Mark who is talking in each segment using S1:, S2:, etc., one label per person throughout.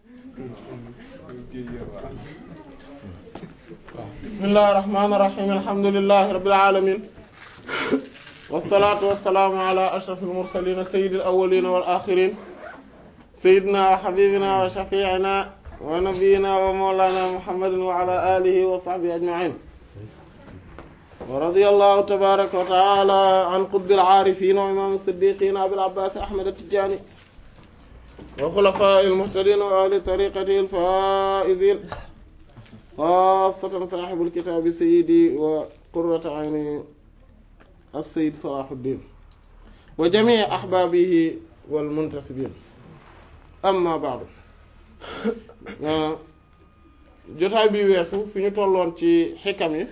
S1: bismillahir rahmanir rahim alhamdulillahi rabbil alamin wassalatu wassalamu ala ashrafil mursalin sayyidil awwalin wal akhirin sayyidina wa habibina wa shafi'ina wa nabiyyina wa mawlana muhammadin wa ala alihi wa sahbihi ajma'in wa radiyallahu tabaraka wa ta'ala an qutbil arifin wa imam as-siddiqin abil abbas ahmad at-tijani wa khulafa'il muhtadin wa ahli tariqatihi al-faizin xaasatan saaxibul kitaabi sayyidi wa qurrata ayni as-sayyid Salaahuddin wa jamii ahbaabihi wal muntasibiin amma ba'du jotaay bi weesu fi ñu tolloon ci xikam yi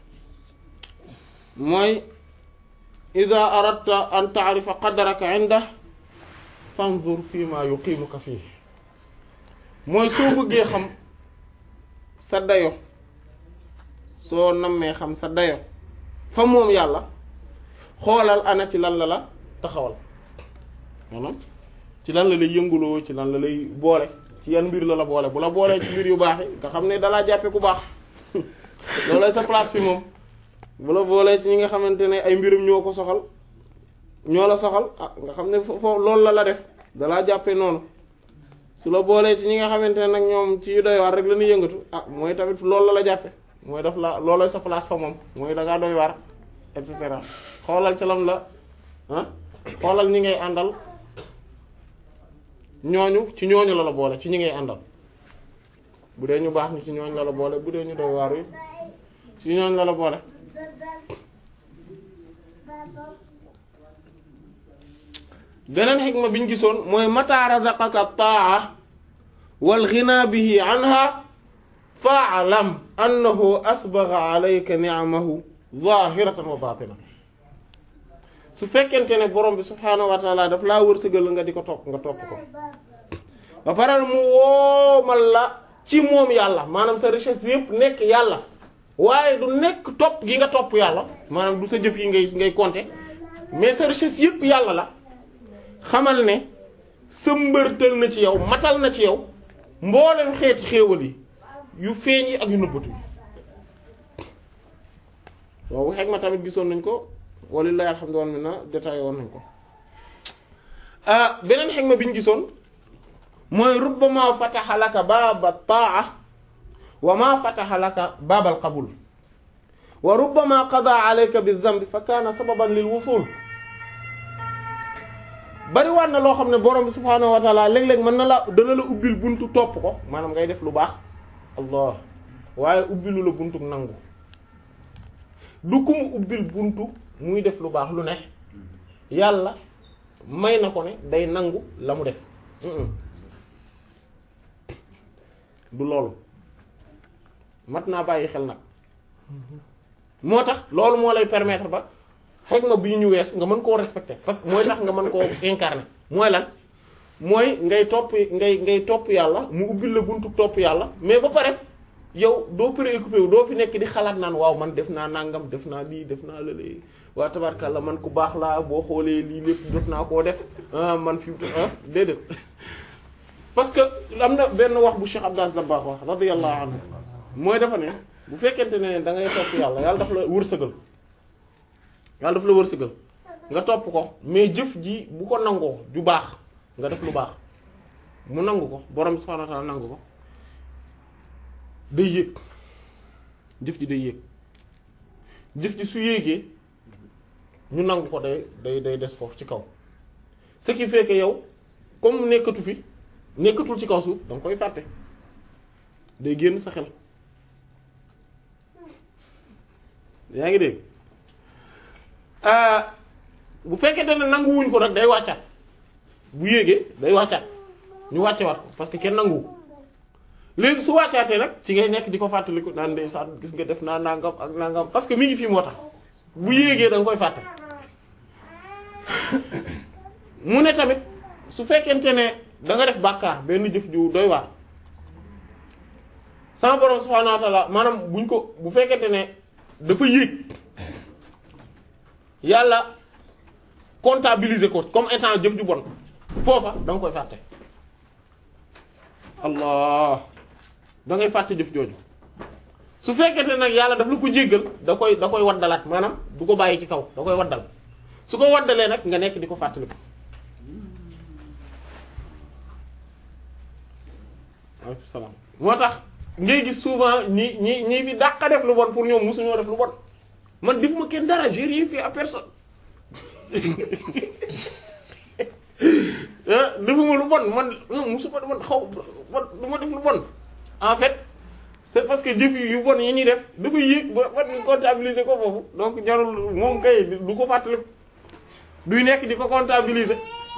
S1: mooy idaa aradta an ta'rifa qadraka indahu fanzur fii maa yuqiimuka fiihi mooy soo bëggee xam sa dayo soo nammee xam sa dayo fa moom yàlla xoolal ana ci lan la la taxawal maanaam ci lan la lay yënguloo ci lan la lay boole ci yan mbir la la boole bu la boolee ci mbir yu baax yi nga xam ne dalaa jàppe ku baax loolay sa place fi moom bu la boolee ci ñi nga xamante ne ay mbirum ñoo ko soxal ñoo la soxal ah nga xam ne foofu loolu la la def dalaa jàppe noonu su la boolee ci ñi nga xamante ne nag ñoom ci yu doy waar rek la ñuy yëngatu ah mooy tamit loolu la la jàppe mooy daf la loolooy sa place fa moom mooy da ngaa doy waar et cetera xoolal ci lam la ah xoolal ñi ngay àndal ñooñu ci ñooñu la la boole ci ñi ngay àndal bu dee ñu baax ñi ci ñooñu la la boole bu dee ñu doy waar yi ci ñooñu la la boole beneen xikma bi ñu gisoon mooy mata razaqaka taa wal ghina bihi anha fa'lam annahu asbagha alayka ni'amahu zahiratan wa batina su fekkente ne borom bi subhaanahu wa taala daf laa wërsëgal nga di ko topp nga topp ko ba pare mu woomal la ci moom yàlla maanaam sa richesse yëpp nekk yàlla waaye du nekk topp gi nga topp yàlla maanaam du sa jëf yi ngay ngay compter mais sa richesse yëpp yàlla la xamal ne sëmbërtal na ci yow matal na ci yow mboolem xeeti xéewal yi yu feeñ yi ak yu nëbbatu yi waaw xeeg ma tamit gisoon nañ ko walillahi alhamdu wal minna détaillé woon nañ ko beneen xeeg ma bi ñu gisoon mooy rubbama fataha laka baaba taa wa ma fataha laka baabal qabul wa rubbama qada alayka bi zambi fa kaana sababan lil wusul bari waat na loo xam ne borom bi subhaanahu wa taala léeg-léeg mën na la dana la ubbil buntu topp ko maanaam ngay def lu baax allah waaye ubbilu la buntu nangu du ku mu ubbil buntu muy def lu baax lu ne yàlla may na ko ne day nangu la mu def du loolu mat naa bàyyi xel nag moo tax loolu moo lay permettre ba xëy ma bii ñu wees nga mën koo respecter parce que mooy tax nga mën koo incarner mooy lan mooy ngay topp ngay ngay topp yàlla mu ubbil la buntu topp yàlla mais ba pare yow doo préoccupé wu doo fi nekk di xalaat naan waaw man def naa nangam def naa lii def naa lële waa tabarkalla man ku baax laa boo xoolee lii lépp jot naa koo def man fi ah déedéet parce que am na benn wax bu Cheikh Abdas Dabakh wax radiyallahu anhu mooy dafa ne bu fekkente ne da ngay topp yàlla yàlla daf la wërsëgal yàlla daf la wërsëgal nga topp ko mais jëf ji bu ko nangoo ju baax nga def lu baax mu nangu ko borom subhanahu wa ta'ala nangu ko day yéeg jëf ji day yéeg jëf ji su yéegee ñu nangu ko day day day des foofu ci kaw ce qui fait que yow comme nekkatu fi nekkatul ci kaw suuf da nga koy fàtte day génn sa xel yaa ngi dégg bu fekkente ne nanguwuñ ko rek day wàccaat bu yéegee day wàccaat ñu wàcce waat ko parce que kenn nanguwu léegi su wàccaatee nag ci ngay nekk di ko fàttaliku naan ndeysaan gis nga def naa nangam ak nangam parce que mi ngi fii moo tax bu yéegee da nga koy fàtte mu ne tamit su fekkente ne da nga def bàkkaar benn jëf ju doy waar sama borom subhaanahu wa ta'ala maanaam buñ ko bu fekkente ne dafa yéeg yàlla comptabiliser ko comme étant jëf ju bon foofa da nga koy fàtte allah da ngay fàtte jëf jooju su fekkente nag yàlla daf la ko jéggal da koy da koy waddalaat maanaam du ko bàyyi ci kaw da koy waddal su ko waddalee nag nga nekk di ko fàttali ko waaleykum salaam moo tax ngay gis souvent ñi ñi ñi fi dàqa def lu bon pour ñoom musuñoo def lu bon man defuma kenn dara j'ai rien fait à personne defuma lu bon man musuma man xaw man du ma def lu bon en fait c'est parce que jëf yu bon yi ñuy def dafa yéeg ba ba ñu comptabiliser ko foofu donc jarul moom kay du ko fàttali duy nekk di ko comptabiliser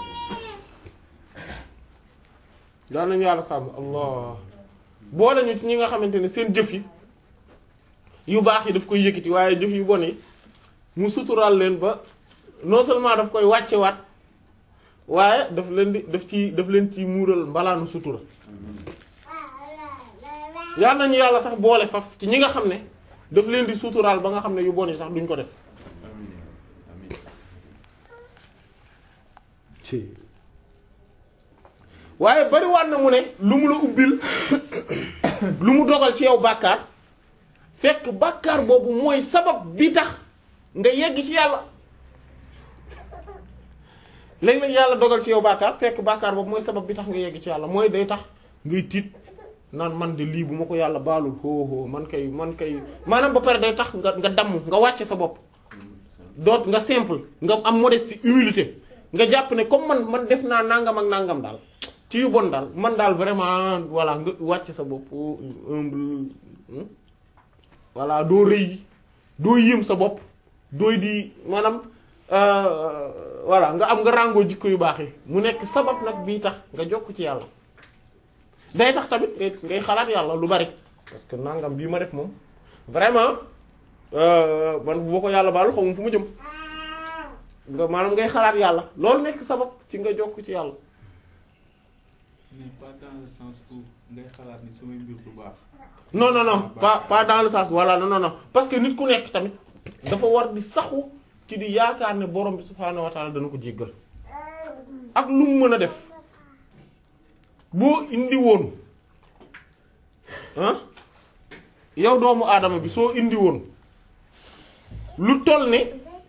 S1: daal nañu yàlla sàmm allah boole ñu ci ñi nga xamante ne seen jëf yi yu baax yi daf koy yëkkati waaye jëf yu bon yi mu suturaal leen ba non seulement daf koy wàcce waat waaye daf leen di daf ci daf leen ci muural mbalaanu sutura yal nañu yàlla sax boole faf ci ñi nga xam ne daf leen di suturaal ba nga xam ne yu bon yi sax duñ ko def waaye bariwaat na mu ne lu mu la ubbil lu mu dogal ci yow bàkkaar fekk bàkkaar boobu mooy sabab bi tax nga yegg ci yàlla léeg-léeg yàlla dogal ci yow bàkkaar fekk bàkkaar boobu mooy sabab bi tax nga yegg ci yàlla mooy day tax ngay tiit naan man de lii bu ma ko yàlla baalul hoo man kay man kay maanaam ba pare day tax nga nga damm nga wàcce sa bopp doot nga simple nga am modestie humilité nga jàpp ne comme man man def naa nangam ak nangam daal ci yu bon daal man daal vraiment voilà nga wàcc sa bopp humble voilà doo rëy doo yëm sa bopp dooy di maanaam voilà nga am nga ràngoo jikko yu baax yi mu nekk sabab nag bii tax nga jokk ci yàlla day tax tamit ngay ngay xalaat yàlla lu bari parce que nangam bii ma def moom vraiment man bu ma ko yàlla baalu xaw ma fu mu jëm nga maanaam ngay xalaat yàlla loolu nekk sabab ci nga jokk ci yàlla
S2: mais pas dans le sens où ngay xalaat ni samay mbir du baax.
S1: non non non pas pas dans le sens voilà non non non parce que nit ku nekk tamit dafa war di saxu ci di yaakaar ne borom bi subhaanahu wa taala dana ko jéggal ak lu mu mën a def boo indi woon ah yow doomu aadama bi soo indi woon lu toll ne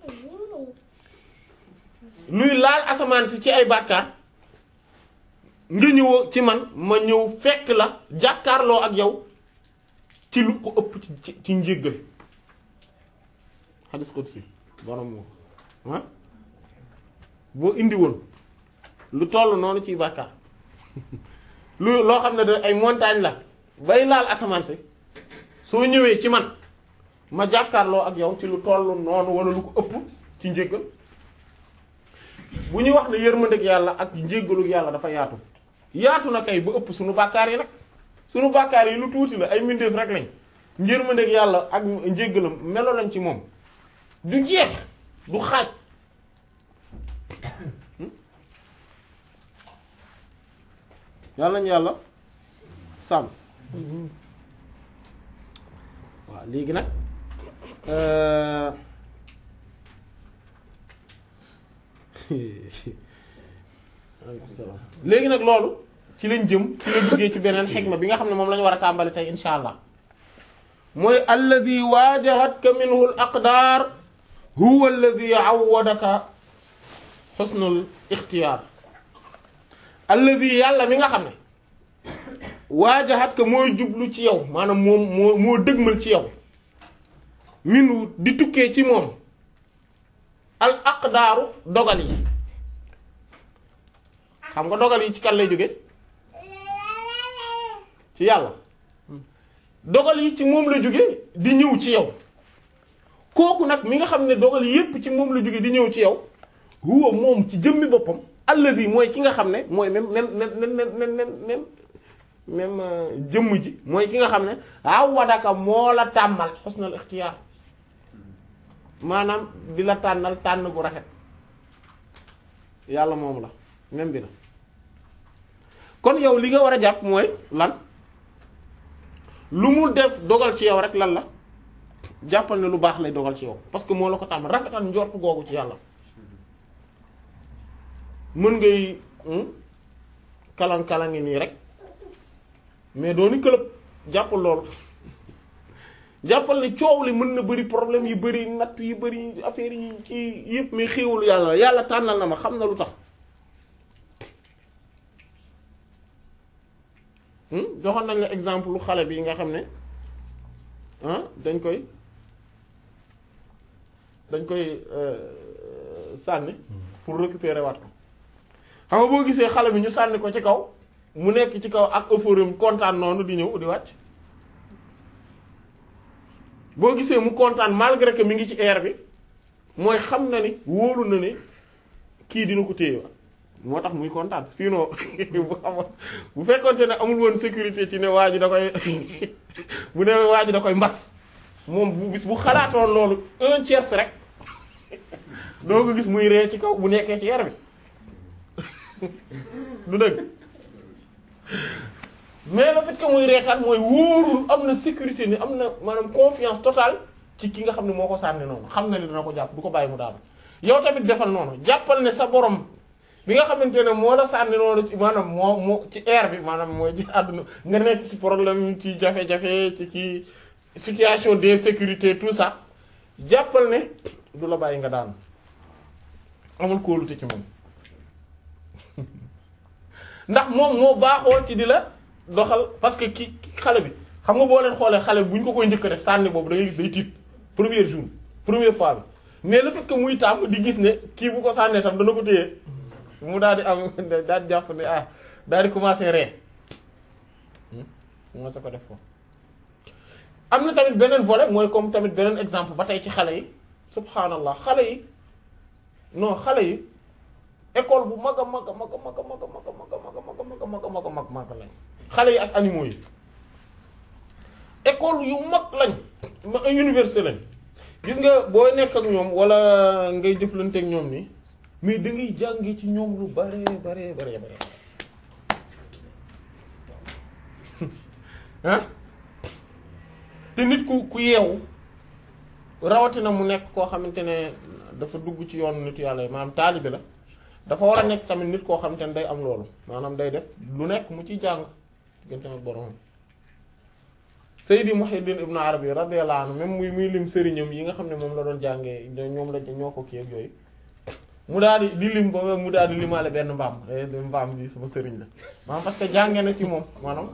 S1: luy laal asamaan si ci ay bàkkaar nga ñëw ci man ma ñëw fekk la jàkkaarloo ak yow ci lu ko ëpp ci ci ci njéggal xadis qudsi borom moo ah boo indi woon lu toll noonu ciy bàkkaar lu loo xam ne da ay montagne la bay laal asamaan si soo ñëwee ci man ma jàkkaarloo ak yow ci lu toll noonu wala lu ko ëpp ci njéggal bu ñuy wax ne yërmandeeg yàlla ak njéggalu yàlla dafa yaatu yaatu na kay ba ëpp suñu bàkkaar yi nag suñu bàkkaar yi lu tuuti la ay mbindeef rek lañ yërmandeeg yàlla ak njéggalam melo lañ ci moom du jeex du xaaj yàlla nañu yàlla sàmm waaw léegi nag léegi nag loolu ci lañ jëm ci la duggee ci beneen xikma bi nga xam ne moom la ñu war a tàmbali tey insha allah mooy alladi waajahatka minhu al aqdaar huwa alladi awwadaka xusnul ixtiyaar alladi yàlla mi nga xam ne waajahatka mooy jublu ci yow maanaam moom moo moo dëgmal ci yow minhu di tukkee ci moom al aqdaaru dogal yi xam nga dogal yi ci kan lay jóge ci yàlla dogal yi ci moom la jóge di ñëw ci yow kooku nag mi nga xam ne dogal yépp ci moom la jóge di ñëw ci yow huwa moom ci jëmmi boppam allazi mooy ki nga xam ne mooy même même même même même même même jëmm ji mooy ki nga xam ne awadaka moo la tàmmal husnul ikhtiyar maanaam di la tànnal tànn bu rafet yàlla moom la même bi la kon yow li nga war a jàpp mooy lan lu mu def dogal ci yow rek lan la jàppal ne lu baax lay dogal ci yow parce que moo la ko tàmm rafetal njort googu ci yàlla mën ngay kalang-kalangi nii rek mais dooni club jàppal loolu jàppal ne coow li mën na bëri problème yu bëri natt yu bëri affaire yi ci yëpp mais xéewul yàlla la yàlla tànnal na ma xam na lu tax joxoon nañ la exemple lu xale bi nga xam ne ah dañ koy dañ koy sànni pour récupérer waat ko xam nga boo gisee xale bi ñu sànni ko ci kaw mu nekk ci kaw ak euphorie kontaan noonu di ñëw di wàcc boo gisee mu kontaan malgré que mi ngi ci air bi mooy xam na ni wóolu na ni kii dina ko téye moo tax muy kontaan sinon bu xamoon bu fekkonte ne amul woon sécurité ci ne waa ji da koy bu ne waa ji da koy mbas moom bu bis bu xalaatoon loolu un tiers rek doo ko gis muy ree ci kaw bu nekkee ci air bi du dëgg mais le fait que muy reetaan mooy wóorul am na sécurité ni am na maanaam confiance totale ci ki nga xam ne moo ko sànni noonu xam na ni dana ko jàpp du ko bàyyi mu daanu yow tamit defal noonu jàppal ne sa borom bi nga xamante ne moo la sànni noonu ci maanaam moo moo ci air bi maanaam mooy ci àdduna nga nekk ci problème ci jafe-jafe ci ci situation d'insécurité tout ça jàppal ne du la bàyyi nga daanu amul kóolute ci moom ndax moom moo baaxoo ci di la doxal parce que ki xale bi xam nga boo leen xoolee xale bi bu ñu ko koy njëkk a def sànni boobu da ngay gis day tiit premier jour première fois bi mais le fait que muy tàmm di gis ne kii bu ko sànnee tam dana ko téye mu daal di am daal di jàpp ne ah daal di commencer ree moo sa ko def ko am na tamit beneen volet mooy comme tamit beneen exemple ba tey ci xale yi subhanallah xale yi non xale yi école bu mag a mag a mag a mag a mag a mag a mag a mag a mag a mag a mag a mag mag lañ xale yi ak animaux yi école yu mag lañ université lañ gis nga boo nekk ak ñoom wala ngay jëflante ak ñoom ni mais da ngay jàngi ci ñoom lu bare bare bare bare ah te nit ku ku yeewu rawatina mu nekk koo xamante ne dafa dugg ci yoonu nit yàlla yi maanaam taalibe la dafa war a nekk tamit nit koo xamante ne day am loolu maanaam day def lu nekk mu ciy jàng diggante ak borom Seydi Muhyiddin Ibn Arabi radiyallahu anhu même muy muy lim sëriñam yi nga xam ne moom la doon jàngee ñoom la ñoo ko kii ak yooyu mu daal di di lim ba mu daal di limaale benn mbaam mbaam bi sama sëriñ la maanaam parce que jàngee na ci moom maanaam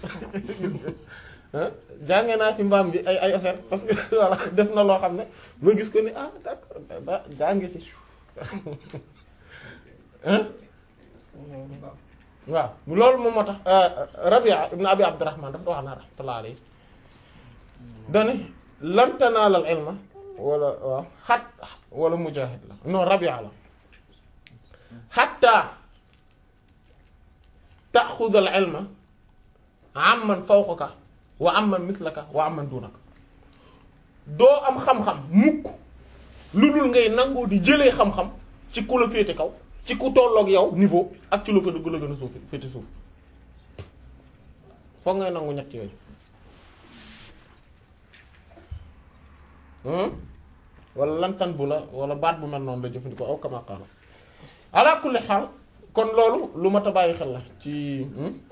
S1: jàngee naa ci mbaam bi ay ay affaire parce que voilà def na loo xam ne ma gis ko ni ah d'accord ba jànge ci waaw loolu moom moo tax Rabia ibn Abi Abdurrahman dafa wax na rahmatullah alayhi dani lan tanaalal ilma wala waaw xat wala mujahid la non Rabia la xatta taaxuda al ilma amman fawqaka wa amman mislaka wa amman dunaka doo am xam-xam mukk lu dul ngay nangoo di jëlee xam-xam ci ku la féete kaw ci ku tolloog yow niveau ak ci lu ko dugg la gën a suuf féete suuf foog ngay nangu ñett yooyu wala lantan bu la wala baat bu mel noonu la jëfandikoo aw kama qaala ala kulli xaal kon loolu lu mat a bàyyi xel la ci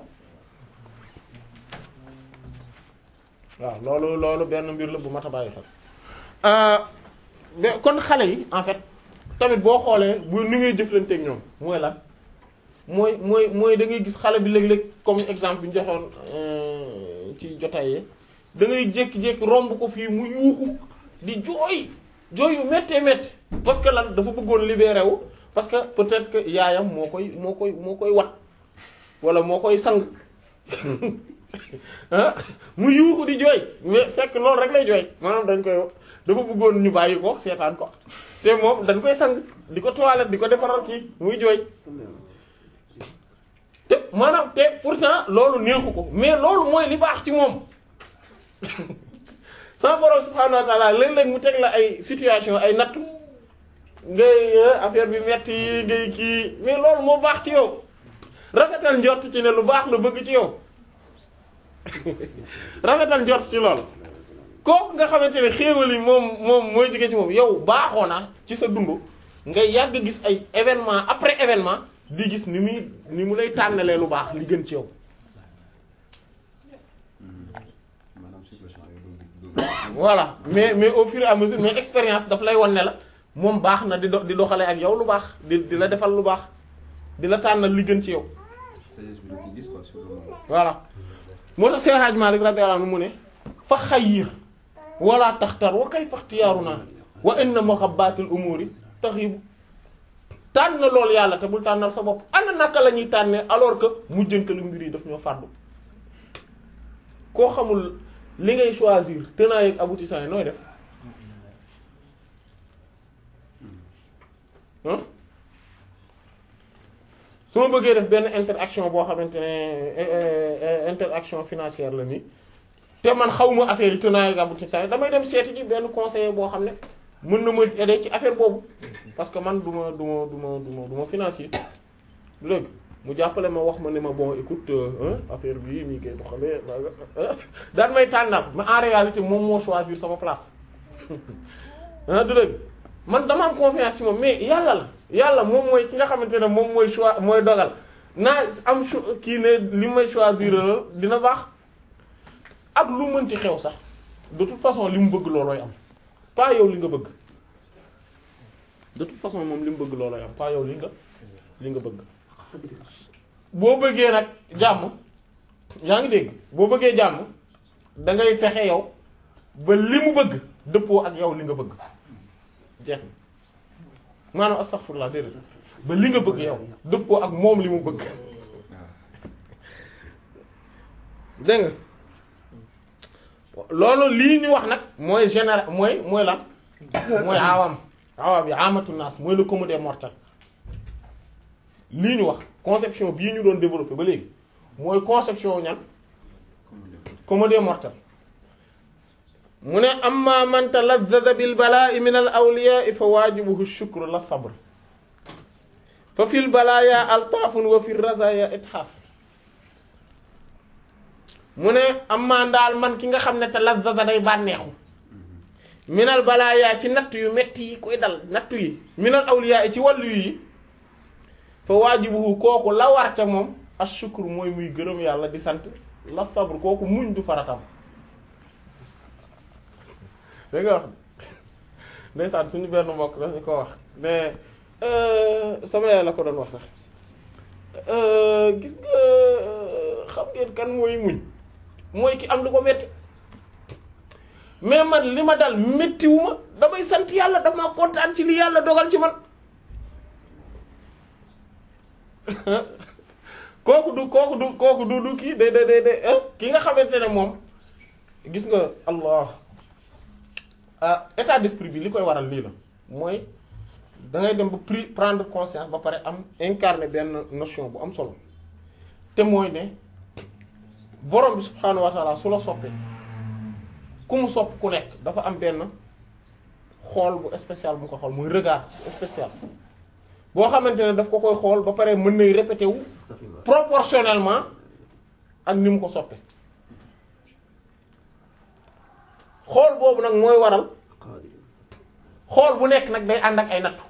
S1: waaw loolu loolu benn mbir la bu mat a bàyyi xel kon xale yi en fait tamit boo xoolee bu ni ngay jëflanteeg ñoom mooy lan mooy mooy mooy da ngay gis xale bi léeg-léeg comme exemple bi ñu joxoon ci jotaay yi da ngay jékki-jékki romb ko fii mu yuuxu di jooy jooy yu méttee métti parce que lan dafa bëggoon libéré wu parce que peut-être que yaayam moo koy moo koy moo koy wat wala moo koy sang ah mu yuuxu di jooy mais fekk loolu rek lay jooy maanaam dañ koy dafa bëggoon ñu bàyyi ko seetaan ko te moom dañ koy sang di ko toilette di ko defaral kii muy jooy te maanaam te pourtant loolu neexu ko mais loolu mooy li baax ci moom sa borom subhanahu wa ta'ala léeg-léeg mu teg la ay situation ay natt ngay affaire bi metti ngay kii mais loolu moo baax ci yow rafetal njort ci ne lu baax la bëgg ci yow rafetal njort ci loolu kooku nga xamante ne xéewal yi moom moom mooy jóge ci moom yow baaxoo na ci sa dund ngay yàgg gis ay événement après événement di gis ni muy ni mu lay tànnalee lu baax li gën ci yow voilà mais mais au fur et à mesure mais expérience daf lay wan ne la moom baax na di do di doxalee ak yow lu baax di di la defal lu baax di la tànnal li gën ci yow voilà moo tax Seex Hajji Maalik radiyallahu anhu mu ne fa xayyir wala taxtar wa kayfa ixtiyaaruna wa inna muhabbatil umuri taxibu tànn loolu yàlla te bul tànnal sa bopp ana naka la ñuy tànnee alors que mujjantalu mbir yi daf ñoo fàddu koo xamul li ngay choisir tenants ak aboutissants yi nooy def ah su ma bëggee def benn interaction boo xamante ne interaction financière la nii te man xawma affaire yi tenants ak aboutissants yi damay dem seeti ji benn conseiller boo xam ne mën na ma aider ci affaire boobu parce que man du ma du ma du ma du ma du ma financier léegi mu jàppale ma wax ma ne ma bon écoute affaire bi nii koy doxalee daan may tànnal mais en réalité moom moo choisir sama place ah du dëgg man dama am confiance ci moom mais yàlla la yàlla moom mooy ki nga xamante ne moom mooy choix mooy dogal naa am kii ne li may choisir dina baax ak lu mënti xew sax de toute façon li mu bëgg loolooy am pas yow li nga bëgg de toute façon moom li mu bëgg loolooy am pas yow li nga li nga bëgg boo bëggee nag jàmm yaa ngi dégg boo bëggee jàmm da ngay fexe yow ba li mu bëgg dëppoo ak yow li nga bëgg jeex na maanaam astaghfirullah déedéet ba li nga bëgg yow dëppoo ak moom li mu bëgg dégg nga loolu lii ñu wax nag mooy général mooy mooy lan mooy awam awam yi amatu naas mooy le commun des mortels lii ñu wax conception bii ñu doon développer ba léegi mooy conception ñan commun des mortels mu ne amma man talazzada bil balaa'i min al awliyaa fa waajibuhu shukru la sabr fa fil balaaya altaafun wa fil razaaya ithaaf mu ne amma ndaal man ki nga xam ne talazzada day bànneexu minal balaaya ci natt yu metti yi koy dal nattu yi minal awliyaa ci wàllu yi fa waajibuhu kooku la war ca moom ashukru mooy muy gërëm yàlla di sant la sabr kooku muñ du faratam dégg nga wax ndeysaan suñu benn mbokk dañu ko wax mais sama yaay la ko doon wax sax gis nga xam ngeen kan mooy muñ mooy ki am lu ko metti mais man li ma dal méttiwu ma damay sant yàlla dama kontaan ci li yàlla dogal ci man kooku du kooku du kooku du du kii de de de de ki nga xamante ne moom gis nga allah ah état d'esprit bi li koy waral lii la mooy da ngay dem ba pri prendre conscience ba pare am incarner benn notion bu am solo te mooy ne borom bi subhaanahu wa taala su la soppee ku mu sopp ku nekk dafa am benn xool bu spécial bu ko xool muy regard spécial boo xamante ne daf ko koy xool ba pare mën nay répété wu proportionnellement ak ni mu ko soppe xool boobu nag mooy waral xool bu nekk nag day ànd ak ay nattu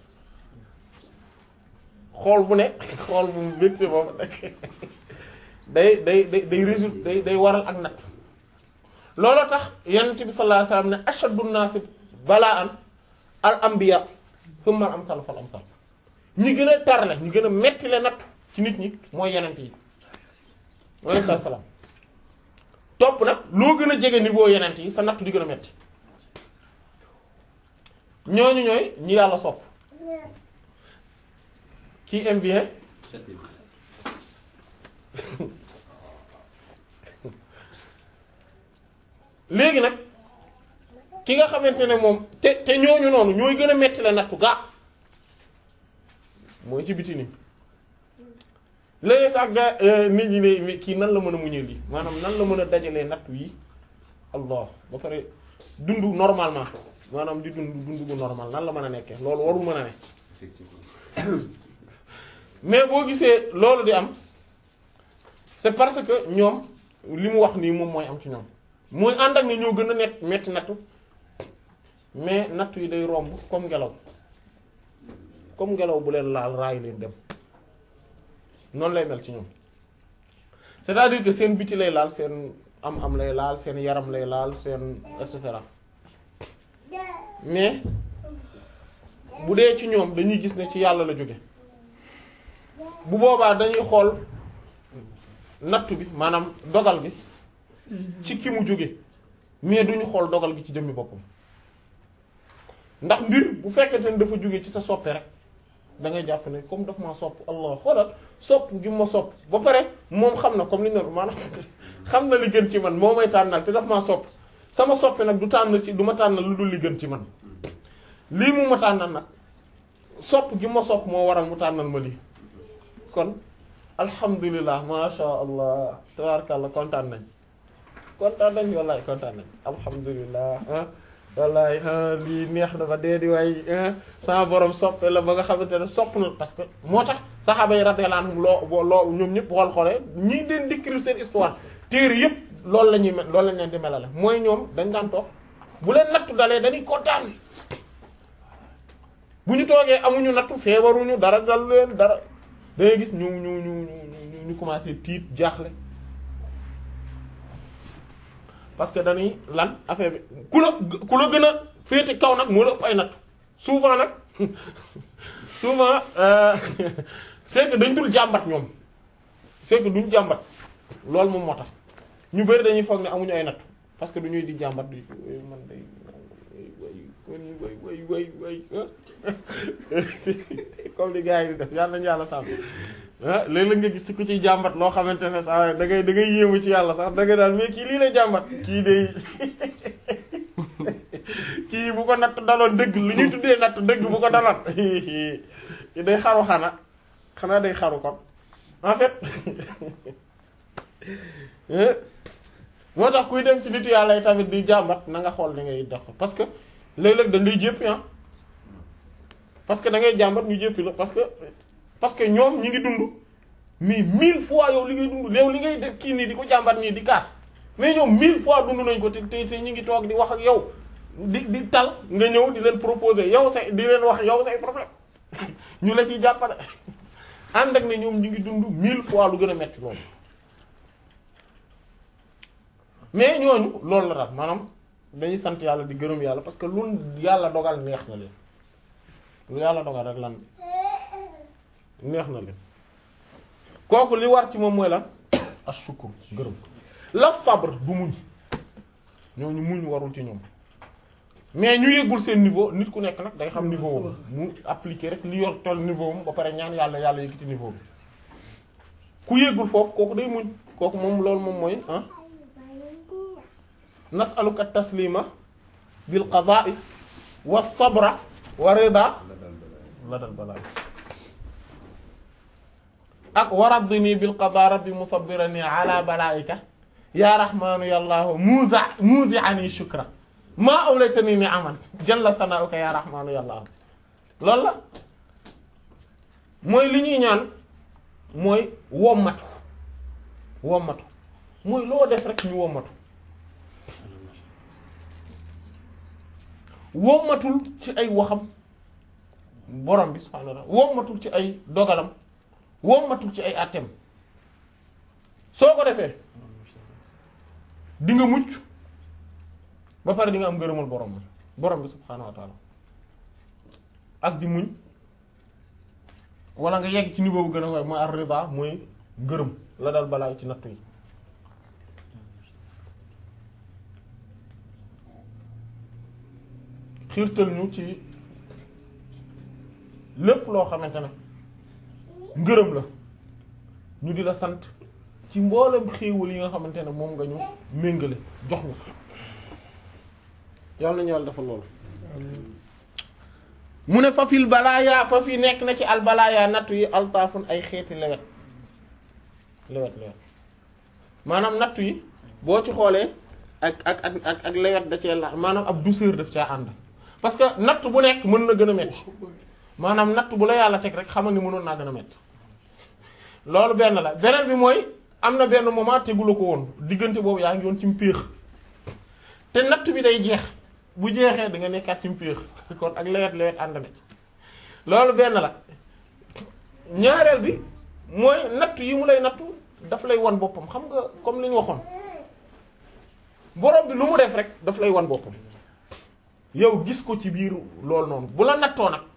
S1: xool bu nekk xool bu mbégte boobu nag day day day day résulte day day waral ak nattu looloo tax yonent bi sallallahu alayhi wasallam ne ashaddu naasi bala'an al anbiya thumma al amsal fal amsal ñi gën a tarle ñi gën a metti le nattu ci nit ñi mooy yonent yi alayhi salaam topp nag loo gën a jege niveau yenent yi sa nattu di gën a metti ñooñu ñooy ñi yàlla sopp qui aime bien léegi nag ki nga xamante ne moom te te ñooñu noonu ñooy gën a metti la nattu gaa mooy ci biti nii léegi sax ga nit ñi ne kii nan la mën a muñee lii maanaam nan la mën a dajalee nattu yi allah ba pare dund normalement maanaam di dund dund bu normal nan la mën a nekkee loolu warul mën a ne mais boo gisee loolu di am c'est parce que ñoom li mu wax nii moom mooy am ci ñoom mooy ànd ak ne ñoo gën a net metti nattu mais nattu yi day romb comme ngelaw comme ngelaw bu leen laal raay leen dem noonu lay mel ci ñoom c'est-à-dire que seen biti lay laal seen am am lay laal seen yaram lay laal seen et cetera mais bu dee ci ñoom dañuy gis ne ci yàlla la jóge bu boobaa dañuy xool nattu bi maanaam dogal bi ci ki mu jóge mais duñu xool dogal gi ci jëmmi boppam ndax mbir bu fekkente ne dafa jóge ci sa soppe rek da ngay jàpp ne comme daf ma sopp allah xoolal sopp gi ma sopp ba pare moom xam na comme li ñu maanaam xam na li gën ci man moo may tànnal te daf maa sopp sama soppe nag du tànn ci du ma tànnal lu dul li gën ci man lii mu ma tànnal nag sopp gi ma sopp moo waral mu tànnal ma lii kon alhamdulilah masha allah tabarakallah kontaan nañ kontaan nañ wallaay kontaan nañ alhamdulilah ah wallaay lii neex na ba dee di waay sama borom soppe la ba nga xamante ne sopp na parce que moo tax saxaaba yi radiyallahu anhum loo loo ñoom ñëpp xool xoolee ñii den décrire seen histoire téere yëpp loolu la ñuy mel loolu lañ leen di melale mooy ñoom dañ daan toog bu leen nattu dalee dañuy kontaan bu ñu toogee amuñu nattu feebaruñu dara dal leen dara da ngay gis ñu ñu ñu ñu ñu commencé tiit jaaxle parce que dañuy lan affaire bi ku la ku la gën a féete kaw nag moo la ëpp ay nattu souvent nag souvent c'est que dañ dul jàmbat ñoom c'est que duñ jàmbat loolu moom moo tax ñu bari dañuy foog ne amuñu ay nattu parce que du ñuy di jàmbat di man day way way way way way comme li gars yi di def yàlla nañu yàlla sàmm ah léeg-léeg nga gis ci ku ciy jàmbat loo xamante ne saa da ngay da ngay yéemu ci yàlla sax da ngay daal mais kii lii lay jàmbat kii day kii bu ko natt daloon dëgg lu ñuy tuddee natt dëgg bu ko daloon kii day xaru xana xanaa day xaru kon en fait moo tax kuy dem ci nitu yàlla yi tamit di jàmbat na nga xool ni ngay def parce que léeg-léeg dañ lay jéppi ah parce que da ngay jàmbat ñu jéppi la parce que parce que ñoom ñi ngi dund mais mille fois yow li ngay dund yow li ngay def kii nii di ko jàmbat nii di kaas mais ñoom mille fois dund nañ ko te te te ñu ngi toog di wax ak yow di di tal nga ñëw di leen proposer yow say di leen wax yow say problème ñu la ciy jàppale ànd ak ne ñoom ñu ngi dund mille fois lu gën a metti loolu mais ñooñu loolu la daal maanaam dañuy sant yàlla di gërëm yàlla parce que lu yàlla dogal neex na leen lu yàlla dogal rek lan neex na leen kooku li war ci moom mooy lan ashukr gërëm la sabre du muñ ñooñu muñ warul ci ñoom mais ñu yëggul seen niveau nit ku nekk nag day xam niveau am mu appliquer rek li yor toll niveau am ba pare ñaan yàlla yàlla yëkkati niveau bi ku yëggul foofu kooku day muñ kooku moom loolu moom mooy ah nasaluka taslima bil qada'i wa sabra wa rida la dal balaa ak waradini bil qada rabbi musabbirani ala balaika ya rahmanu ya allah muza muzi'ani shukra ma awlaytani ni'aman jalla sana'uka ya rahmanu ya allah loolu la mooy li ñuy ñaan mooy wommatu wommatu mooy loo def rek ñu wommatu wommatul ci ay waxam borom bi subhanahu wa ta'ala wommatul ci ay dogalam wommatul ci ay àtteem soo ko defee di nga mucc ba pare di nga am ngërëmal borom bi borom bi subhanahu wa ta'ala ak di muñ wala nga yegg ci niveau bu gën a koy mooy ar-rida mooy ngërëm la dal balaa ci nattu yi xiirtal ñu ci lépp loo xamante ne ngërëm la ñu di la sant ci mboolem xéewal yi nga xamante ne moom nga ñu méngale jox ñu yàlla nañu yàlla dafa loolu mu ne fa fil balaaya fa fi nekk na ci al balaaya nattu yi altaafun ay xeeti lewet lewet lewet maanaam nattu yi boo ci xoolee ak ak ak ak ak lewet da cee la maanaam ab douceur daf caa ànd parce que natt bu nekk mën na gën a metti maanaam natt bu la yàlla teg rek xamal ni mënoon naa gën a metti loolu benn la beneen bi mooy am na benn moment tegula ko woon diggante boobu yaa ngi woon ci mpéex te natt bi day jeex bu jeexee da nga nekkaat ci mpéex kon ak lewet lewet ànd na ci loolu benn la ñaareel bi mooy natt yi mu lay nattu daf lay won boppam xam nga comme li ñu waxoon borom bi lu mu def rek daf lay wan boppam yow gis ko ci biir loolu noonu bu la nattoo nag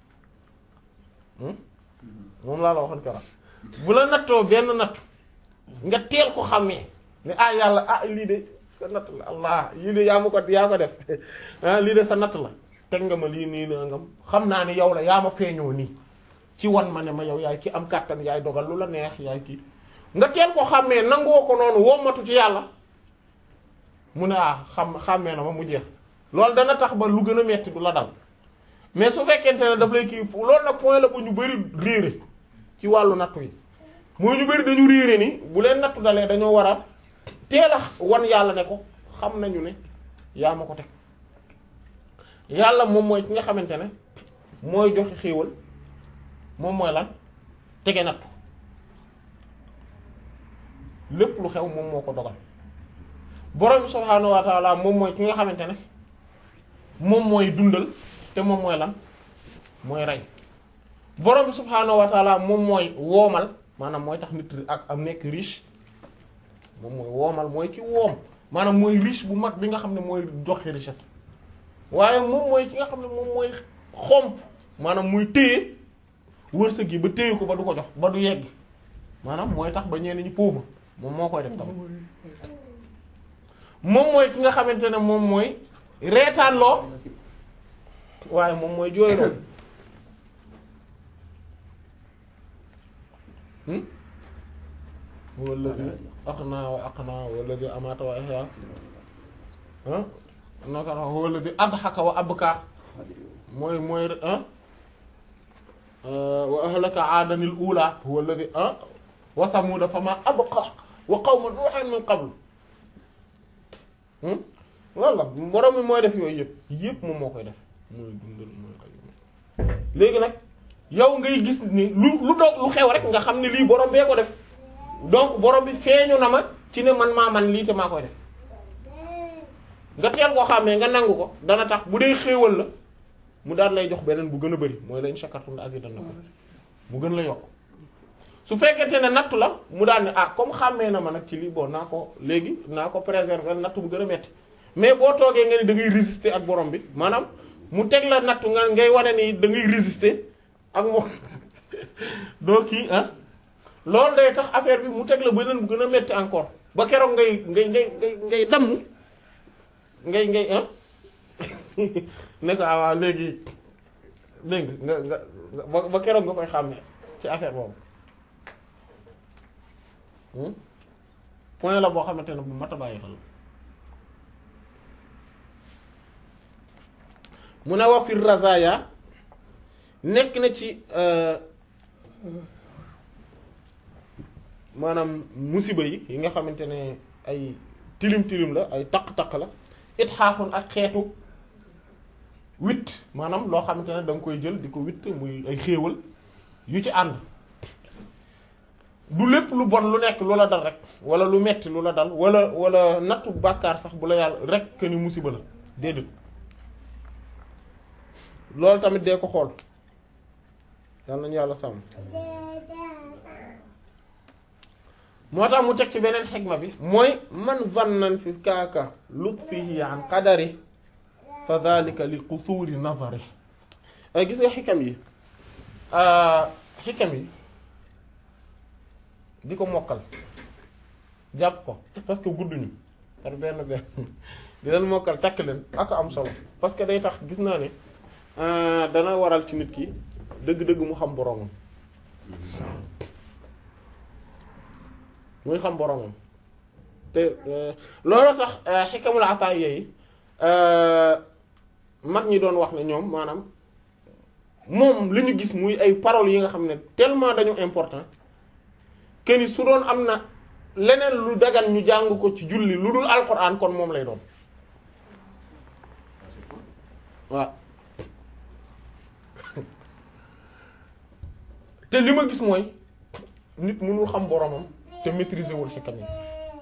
S1: moom laa la waxoon keroog bu la nattoo benn natt nga teel ko xàmmee ne ah yàlla ah lii de sa natt la allah lii de yaa ma ko yaa ko def ah lii de sa natt la teg nga ma lii nii la nga xam naa ne yow la yaa ma feeñoo nii ci wan ma ne ma yow yaay ki am kàttan yaay dogal lu la neex yaay kii nga teel ko xàmmee nangoo ko noonu wommatu ci yàlla mu ne ah xam xàmmee na ma mu jeex loolu dana tax ba lu gën a metti du la dal mais su fekkente ne daf lay kii fu loolu nag point la bu ñu bari réere ci wàllu nattu yi mooy ñu bari dañu réere ni bu leen nattu dalee dañoo war a teel a wan yàlla ne ko xam nañu ne yaa ma ko teg yàlla moom mooy ki nga xamante ne mooy joxe xéewal moom mooy lan tege nattu lépp lu xew moom moo ko dogal borom bi subhaanahu wa taala moom mooy ki nga xamante ne moom mooy dundal te moom mooy lan mooy rey borom bi subhaanahu wa taala moom mooy woomal maanaam mooy tax nit ak am nekk riche moom mooy woomal mooy ki woom maanaam mooy riche bu mag bi nga xam ne mooy joxe richesse waaye moom mooy ki nga xam ne moom mooy xomp maanaam muy téye wërsëg yi ba téye ko ba du ko jox ba du yegg maanaam mooy tax ba ñenn ñi pauvre moom moo koy def tamit moom mooy ki nga xamante ne moom mooy reetaan loo waaye moom mooy jooyloo walladi aqna wa aqna walladi amata wa ihya ah naka walladi adhaka wa abka mooy mooy ah wa ahlaka aadanil ula walladi ah wa samuda fama abqa wa qawma nuuhin min qabl loolu la borom mi mooy def yooyu yëpp yëpp moom moo koy def mooy dundal mooy ay léegi nag yow ngay gis ni lu lu doog lu xew rek nga xam ne lii borom bee ko def donc borom bi feeñu na ma ci ne man maa man lii te maa koy def nga teel koo xàmmee nga nangu ko dana tax bu dee xéewal la mu daal lay jox beneen bu gën a bari mooy la in shakartum la azidannakum mu gën la yokk su fekkente ne nattu la mu daal ne ah comme xàmmee na ma nag ci lii bon naa ko léegi naa ko préserver nattu bu gën a metti mais boo toogee nga ni da ngay résister ak borom bi maanaam mu teg la nattu nga ngay wane ni da ngay résister ak moom doo kii ah loolu day tax affaire bi mu teg la beneen bu gën a metti encore ba keroog ngay ngay ngay ngay ngay damm ngay ngay ah ne ko ah waaw léegi dégg nga nga nga ba keroog nga koy xàmmee ci affaire boobu point la boo xamante ne bu mat a bàyyi xel mu ne wax fi razaya nekk na ci maanaam musiba yi yi nga xamante ne ay tilim tilim la ay taq-taq la it xaafoon ak xeetu witt maanaam loo xamante ne da nga koy jël di ko witt muy ay xéewal yu ci ànd du lépp lu bon lu nekk lu la dal rek wala lu metti lu la dal wala wala nattu bàkkaar sax bu la yàlla rek que ni musiba la déedéet loolu tamit dee ko xool yàlla nañu yàlla sàmm moo tax mu teg ci beneen xigma bi mooy man zannan fi kaaka lutfihi an qadari fa dhalika li qusuri nazari ay gis nga xikam yi xikam yi di ko mokkal jàpp ko parce que gudduñu par benn benn di leen mokkal takk leen ak am solo parce que day tax gis naa ne dana waral ci nit ki dëgg-dëgg mu xam boromam muy xam boromam te loolu tax xikamul ataay yi mag ñi doon wax ne ñoom maanaam moom li ñu gis muy ay paroles yi nga xam ne tellement dañu important que ni su doon am na leneen lu dagan ñu jàng ko ci julli lu dul alquran kon moom lay doon waaw te li ma gis mooy nit mënul xam boromam te maîtriser wul xikam yi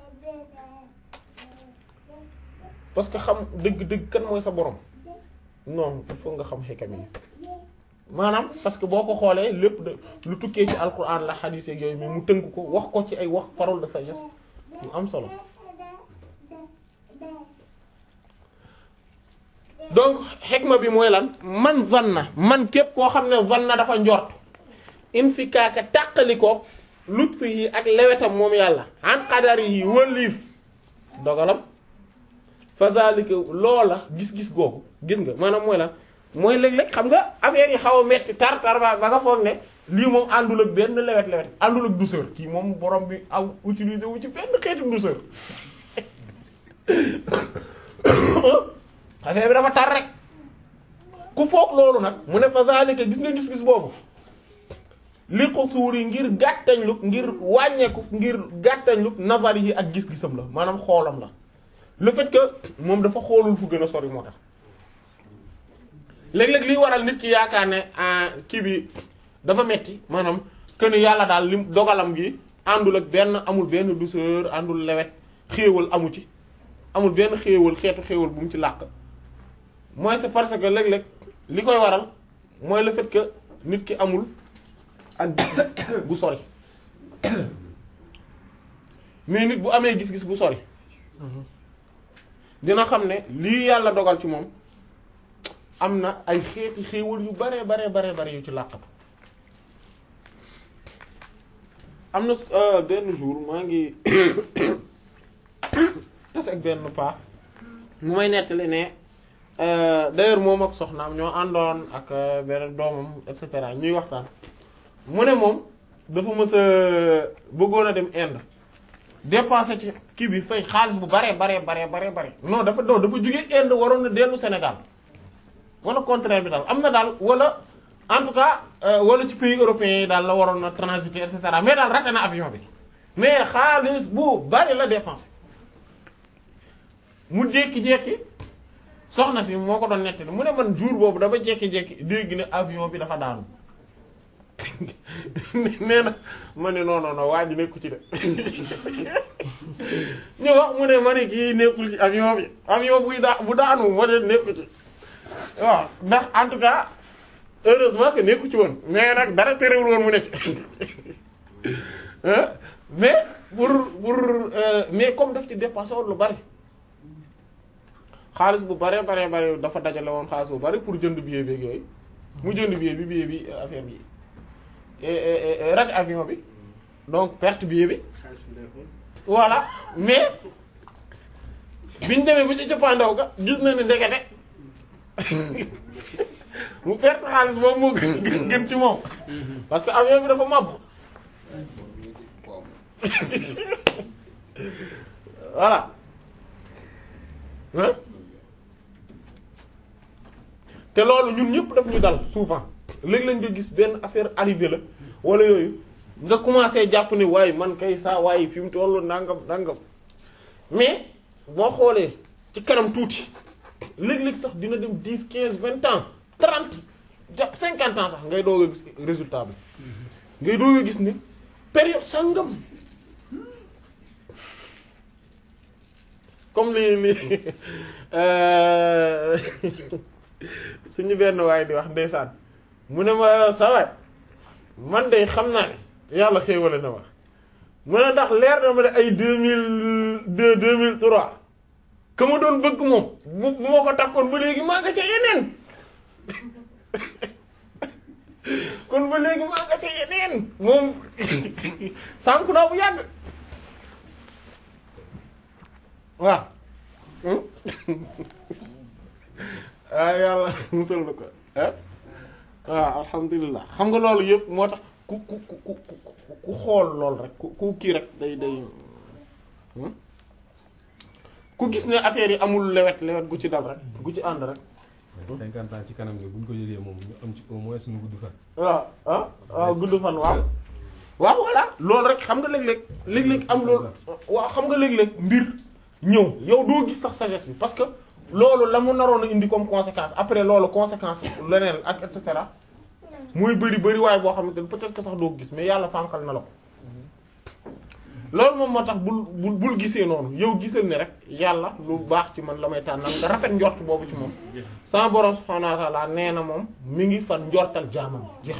S1: parce que xam dëgg-dëgg kan mooy sa borom non il faut nga xam xikam yi maanaam parce que boo ko xoolee lépp de lu tukkee ci alquran la xadiis ak yooyu mais mu tënk ko wax ko ci ay wax parole de sagesse yu am solo donc xikma bi mooy lan man zanna man képp koo xam ne zanna dafa njort in fi kaaka tàqali ko lutfi yi ak lewetam moom yàlla an qadari yi wëlliif dogalam fa zalika loola gis-gis googu gis nga maanaam mooy lan mooy léeg-léeg xam nga affaire yi xaw a metti tar tar ba ba nga foog ne lii moom àndul ak benn lewet lewet àndul ak douceur kii moom borom bi aw utiliser wu ci benn xeetu douceur affaire bi dafa tar rek ku foog loolu nag mu ne fa zalika gis nga gis-gis boobu li ko suuri ngir gàttañlu ngir wàññeeku ngir gàttañlu nazar yi ak gis-gisam la maanaam xoolam la le fait que moom dafa xoolul fu gën a sori moo tax léeg-léeg liy waral nit ki yaakaar ne kii bi dafa metti maanaam que ni yàlla daal lim dogalam gi àndul ak benn amul benn douceur àndul lewet xéewal amu ci amul benn xéewal xeetu xéewal bu mu ci làq mooy c'est parce que léeg-léeg li koy waral mooy le fait que nit ki amul ak gis-gis bu sori mais nit bu amee gis-gis bu sori dina xam ne lii yàlla dogal ci moom am na ay xeeti xéewal yu bare bare bare bare yu ci làqatu am na benn jour maa ngi tas ak benn paa mu may nettali ne d'ailleurs moom ak soxnaam ñoo àndoon ak benn doomam et cetera ñuy waxtaan mu ne moom dafa mës a bëggoon a dem Inde dépensé ci kii bi fay xaalis bu bare bare bare bare bare non dafa non dafa jóge Inde waroon na dellu Sénégal wala contraire bi daal am na daal wala en tout cas wala ci pays européens yi daal la waroon na transiter et cetera mais daal raté na avion bi mais xaalis bu bari la dépensé mu jékki-jékki soxna si moo ko doon nettali mu ne man jour boobu dafa jékki-jékki dégg ne avion bi dafa daanu nee na ma ne non non non waa ji nekku ci de ñu wax mu ne ma ne kii nekkul ci avion bi avion buy daa bu daanu ma ne nekku ci waaw ndax en tout cas heureusement que nekku ci woon mais nag dara terewul woon mu nekk mais pour pour mais comme daf ci dépensé woon lu bari xaalis bu bare bare bare dafa dajale woon xaalis bu bari pour jënd billet bi yooyu mu jënd billet bi billet bi affaire bi raté avion bi donc perte billet bi voilà mais biñ demee bu ci cëppaandaw ga gis na ne ndekete mu perte xaalis boobu moo gën gën ci moom parce que avion bi dafa màbb voilà hein te loolu ñun ñëpp daf ñu dal souvent léeg-léeg nga gis benn affaire arrivé la wala yooyu nga commencé jàpp ne waaye man kay saa waaye fi mu tollu nangam nangam mais boo xoolee ci kanam tuuti léeg-léeg sax dina dem dix quinze vingt ans trente jàpp cinquante ans sax ngay doog a gis résultat bi ngay doog a gis ni période sangam comme li li suñu benn waaye di wax ndeysaan mu ne ma sawaay man de xam naa ne yàlla xéewale na ma mu ne ndax leer na ma ne ay deux mille deux deux mille trois ka ma doon bëgg moom bu bu ma ko takkoon ba léegi maa nga ca yeneen kon ba léegi maa nga ca yeneen moom sànku naa bu yàgg waaw ah yàlla musal na ko ah waaw alhamdulilah xam nga loolu yëpp moo tax ku ku ku ku ku xool loolu rek ku ku kii rek day day ku gis ne affaire yi amul lewet lewet gu ci dal rek gu ci ànd rek.
S3: cinquante ans ci kanam gi bu ñu ko jëlee moom ñu am ci au moins suñu gudd fan.
S1: waaw ah waaw gudd fan waaw. waaw voilà loolu rek xam nga léeg-léeg léeg-léeg am loolu waaw xam nga léeg-léeg mbir ñëw yow doo gis sax sagesse bi parce que loolu la mu naroon a indi comme conséquence après loolu conséquence leneen ak et cetera muy bëri bëri waaye boo xamante ne peut-être que sax doo gis mais yàlla fànkal na la ko loolu moom moo tax bul bul bul gisee noonu yow gisal ne rek yàlla lu baax ci man la may tànnal nga rafet njort boobu ci moom sama borom subhanahu wa ta'ala nee na moom mi ngi fan njortal jaamam jeex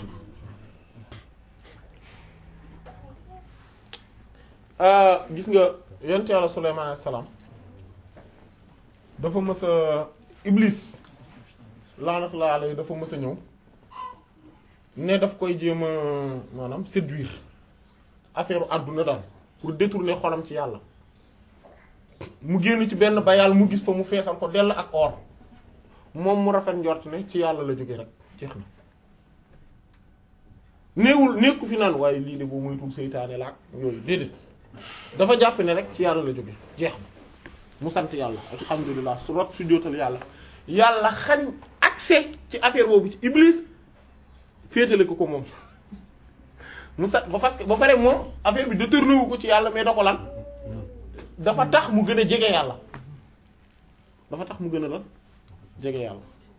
S1: na gis nga yonent yàlla Sulaymaan alayhi salaam dafa mës a Iblis laanatullahi alayhi dafa mës a ñëw ne daf koy jéem a maanaam séduire affaire àdduna daal pour détourner xolam ci yàlla mu génn ci benn bayal mu gis fa mu feesal ko dell ak or moom mu rafet njort ne ci yàlla la jóge rek jeex na néewul nekku fi naan waaye lii de boo moytul seytaane la ak yooyu déedéet dafa jàpp ne rek ci yàlla la jóge jeex na mu sant yàlla alhamdulilah su rot su jootal yàlla yàlla xañ accès ci affaire boobu ci iblis féetale ko ko moom mu sant ba parce que ba pare moom affaire bi détourné wu ko ci yàlla mais da ko lan dafa tax mu gën a jege yàlla dafa tax mu gën a lan jege yàlla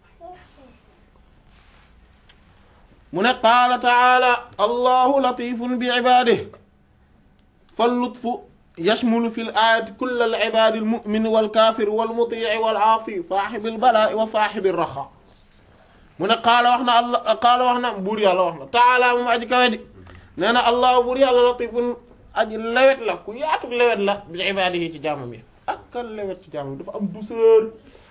S1: mu ne qaala taala allahu latifun bi ibadihi fa lutfu yashmulu fi l ayati kulla al ibadi al mu'min wal kafir wal mutii wal aasi saaxibi al balaa wa saaxibi al raxa mu ne qaala wax na allah qaala wax na buur yàlla wax na taala moom aji kawe di nee na allah buur yàlla latifun aji lewet la ku yaatu lewet la bi ibadihi ci jaamam yi ak kan lewet ci jaamam dafa am douceur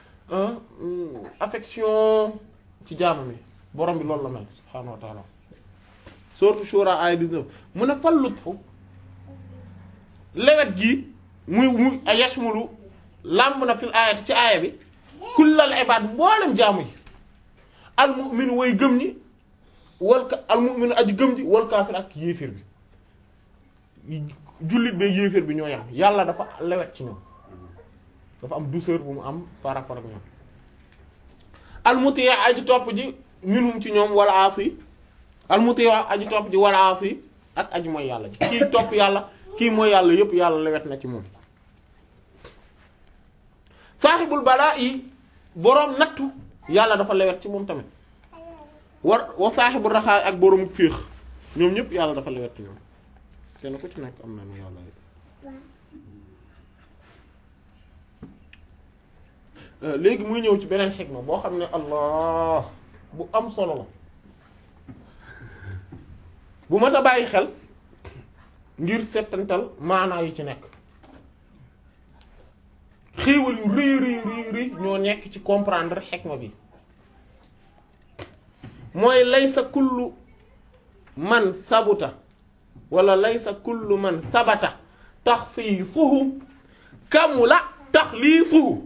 S1: affection ci jaamam yi borom bi loolu la mel subhaanahu wa taala sourate Shura ay 19 mu ne fal lutfu lewet gi muy muy a yashmulu làmb na fil ayati ci aaya bi kullal ibad mboolem jaamu yi al mu'min way gëm ñi wal ka al mu'min aji gëm ji wal kaafir ak yéefir bi jullit bee yéefir bi ñoo yam yàlla dafa lewet ci ñoom dafa am douceur bu mu am par rapport ak ñoom al muti aji topp ji minhum ci ñoom wala aasi al muti aji topp ji wala aasi ak aji mooy yàlla ji kii topp yàlla kii mooy yàlla yépp yàlla lewet na ci moom saaxibul balaa yi boroom nattu yàlla dafa lewet ci moom tamit war wa saaxibul raxaay ak boroom féex ñoom ñëpp yàlla dafa lewet ci ñoom kenn ku ci nekk am na nu yàlla léegi muy ñëw ci beneen xikma boo xam ne allah bu am solo la bu mat a bàyyi xel ngir settantal maanaa yi ci nekk xéewal yu rëy rëy rëy rëy ñoo nekk ci comprendre xikma bi mooy laysa kullu man sabuta wala laysa kullu man sabata taxfiifuhu kamula taxliifuhu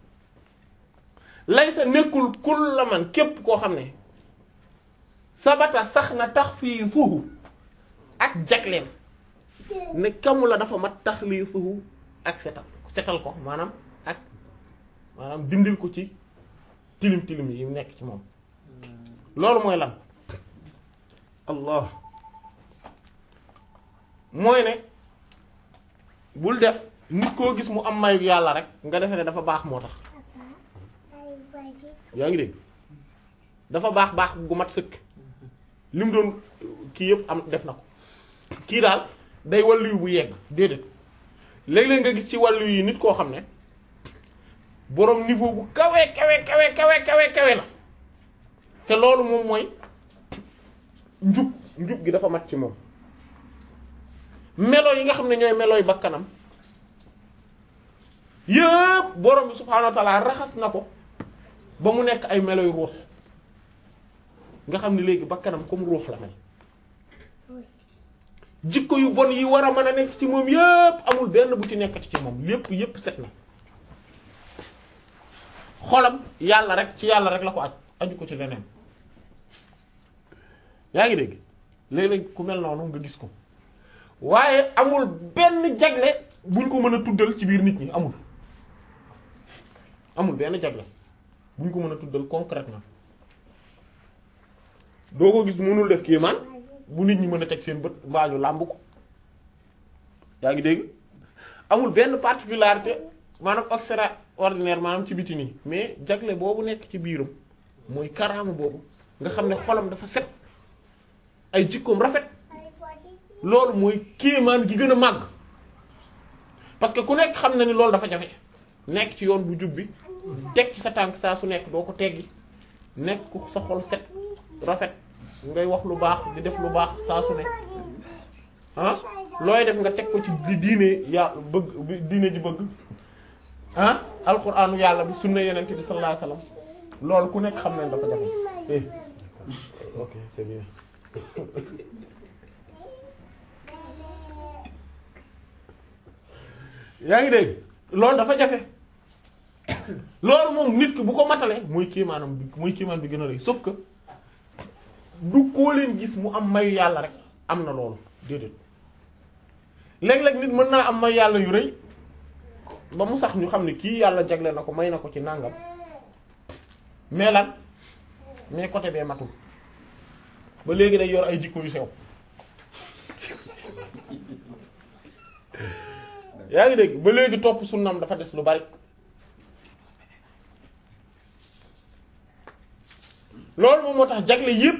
S1: laysa nekkul kulla man képp koo xam ne sabata sax na taxfiifuhu ak jagleem ne kamula dafa mat taxliifuhu ak setal setal ko maanaam ak maanaam dindil ko ci tilim tilim yi nekk ci moom loolu mooy lan allah mooy ne bul def nit koo gis mu am mayu yàlla rek nga defe ne dafa baax moo tax yaa ngi dégg dafa baax baax gu mat sëkk li mu doon kii yëpp am def na ko kii daal day wàllu bu yegg déedéet léeg-léeg nga gis ci wàllu yi nit koo xam ne boroom niveau bu kawe kawe kawe kawe kawe kawe la te loolu moom mooy njub njub gi dafa mat ci moom melo yi nga xam ne ñooy melooy bakkanam yëpp borom bi subhaanahu wa ta'ala raxas na ko ba mu nekk ay meloy ruux nga xam ne léegi bakkanam comme ruux la mel jikko yu bon yi war a mën a nekk ci moom yëpp amul benn bu ci nekkati ci moom lépp yëpp set na xolam yàlla rek ci yàlla rek la ko aj aju ko ci leneen yaa ngi dégg léeg-léeg ku mel noonu nga gis ko waaye amul benn jagle buñ ko mën a tuddal ci biir nit ñi amul amul benn jagle buñ ko mën a tuddal concrètement doo ko gis mënul def kéemaan bu nit ñi mën a teg seen bët mbaañu làmb ko yaa ngi dégg amul benn particularité maanaam extraordinaire maanaam ci biti nii mais jagle boobu nekk ci biiram mooy karaama boobu nga xam ne xolam dafa set ay jikkoom rafet loolu mooy kéemaan gi gën a màgg parce que ku nekk xam na ni loolu dafa jafe nekk ci yoon bu jub bi teg ci sa tànk saa su nekk doo ko teggi nekk ku sa xol set rafet ngay wax lu baax di def lu baax saa su nekk ah looy def nga teg ko ci di diine ya bëgg diine ji bëgg ah alquraanu yàlla bi sunna yenente bi sallallahu alayhi wasallam loolu ku nekk xam nañ dafa jafe eh ok c'est bien yaa ngi dégg loolu dafa jafe loolu moom nit ki bu ko matalee muy kiimaanam bi muy kiimaan bi gën a rëy sauf que du koo leen gis mu am mayu yàlla rek am na loolu déedéet léeg-léeg nit mën naa am mayu yàlla yu rëy ba mu sax ñu xam ne kii yàlla jagle na ko may na ko ci nàngam mais lan mais côté bee matul ba léegi day yor ay jikko yu sew yaa ngi dégg ba léegi topp sunnam dafa des lu bari loolu moom moo tax jagle yépp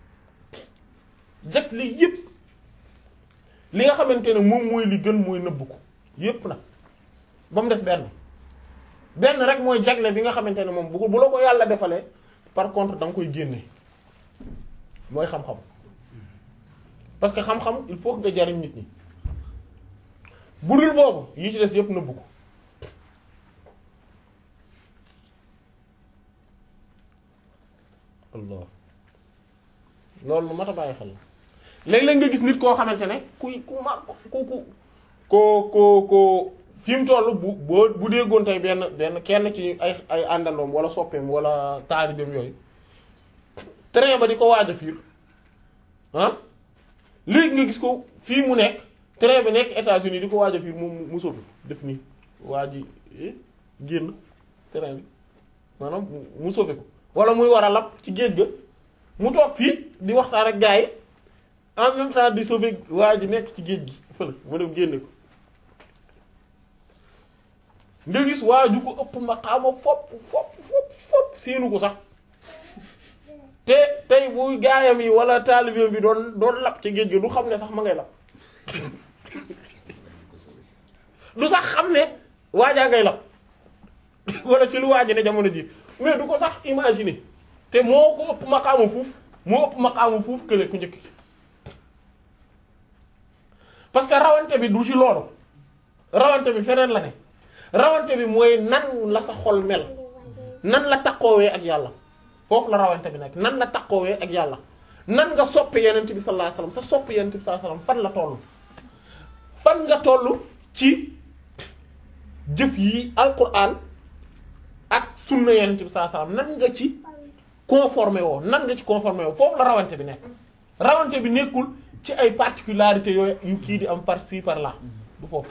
S1: jagle yépp li nga xamante ne moom mooy li gën mooy nëbb ko yépp nag ba mu des benn benn rek mooy jagle bi nga xamante ne moom bu bu la ko yàlla defalee par contre da nga koy génne mooy xam-xam parce que xam-xam il faut que nga jariñ nit ñi bu dul boobu yi ci des yépp nëbb ko Allah loolu lu mat a bàyyi xel la léeg-léeg nga gis nit koo xamante ne kuy ku ma ku ku ko ko ko fi mu toll bu boo bu déggoon tey benn benn kenn ci ay ay àndandoom wala soppeem wala taalibeem yooyu train ba di ko waaj a fiir ah léegi nga gis ko fii mu nekk train bi nekk États-Unis di ko waaj a fiir moom mu soppi def nii waa ji génn train bi maanaam mu soppi ko wala muy war a lab ci géej ga mu toog fii di waxtaan ak gars yi en même temps di sauver waa ji nekk ci géej gi fële mu dem génne ko nga gis waa ju ko ëpp maqaama fopp fopp fopp fopp seenu ko sax te tey bu gaayam yi wala taalibeem bi doon doon lab ci géej gi du xam ne sax ma ngay lab du sax xam ne waajaa ngay lab wala ci lu waaji ne jamono ji mais du ko sax imaginer te moo ko ëpp maqaama fuuf moo ëpp maqaama fuuf kële ku njëkk parce que rawante bi du ci loolu rawante bi feneen la ne rawante bi mooy nan la sa xol mel nan la takkoowee ak yàlla foofu la rawante bi nekk nan la takkoowee ak yàlla nan nga soppe yenent bi sallallahu alayhi wasallam sa soppe yenent bi sallallahu alayhi wasallam fan la toll fan nga toll ci jëf yi alquran ak sunna yenent bi sallallahu alayhi wasallam nan nga ci conformé woo nan nga ci conformé woo foofu la rawante bi nekk rawante bi nekkul ci ay particularités yooyu yu kii di am par ci par là du foofu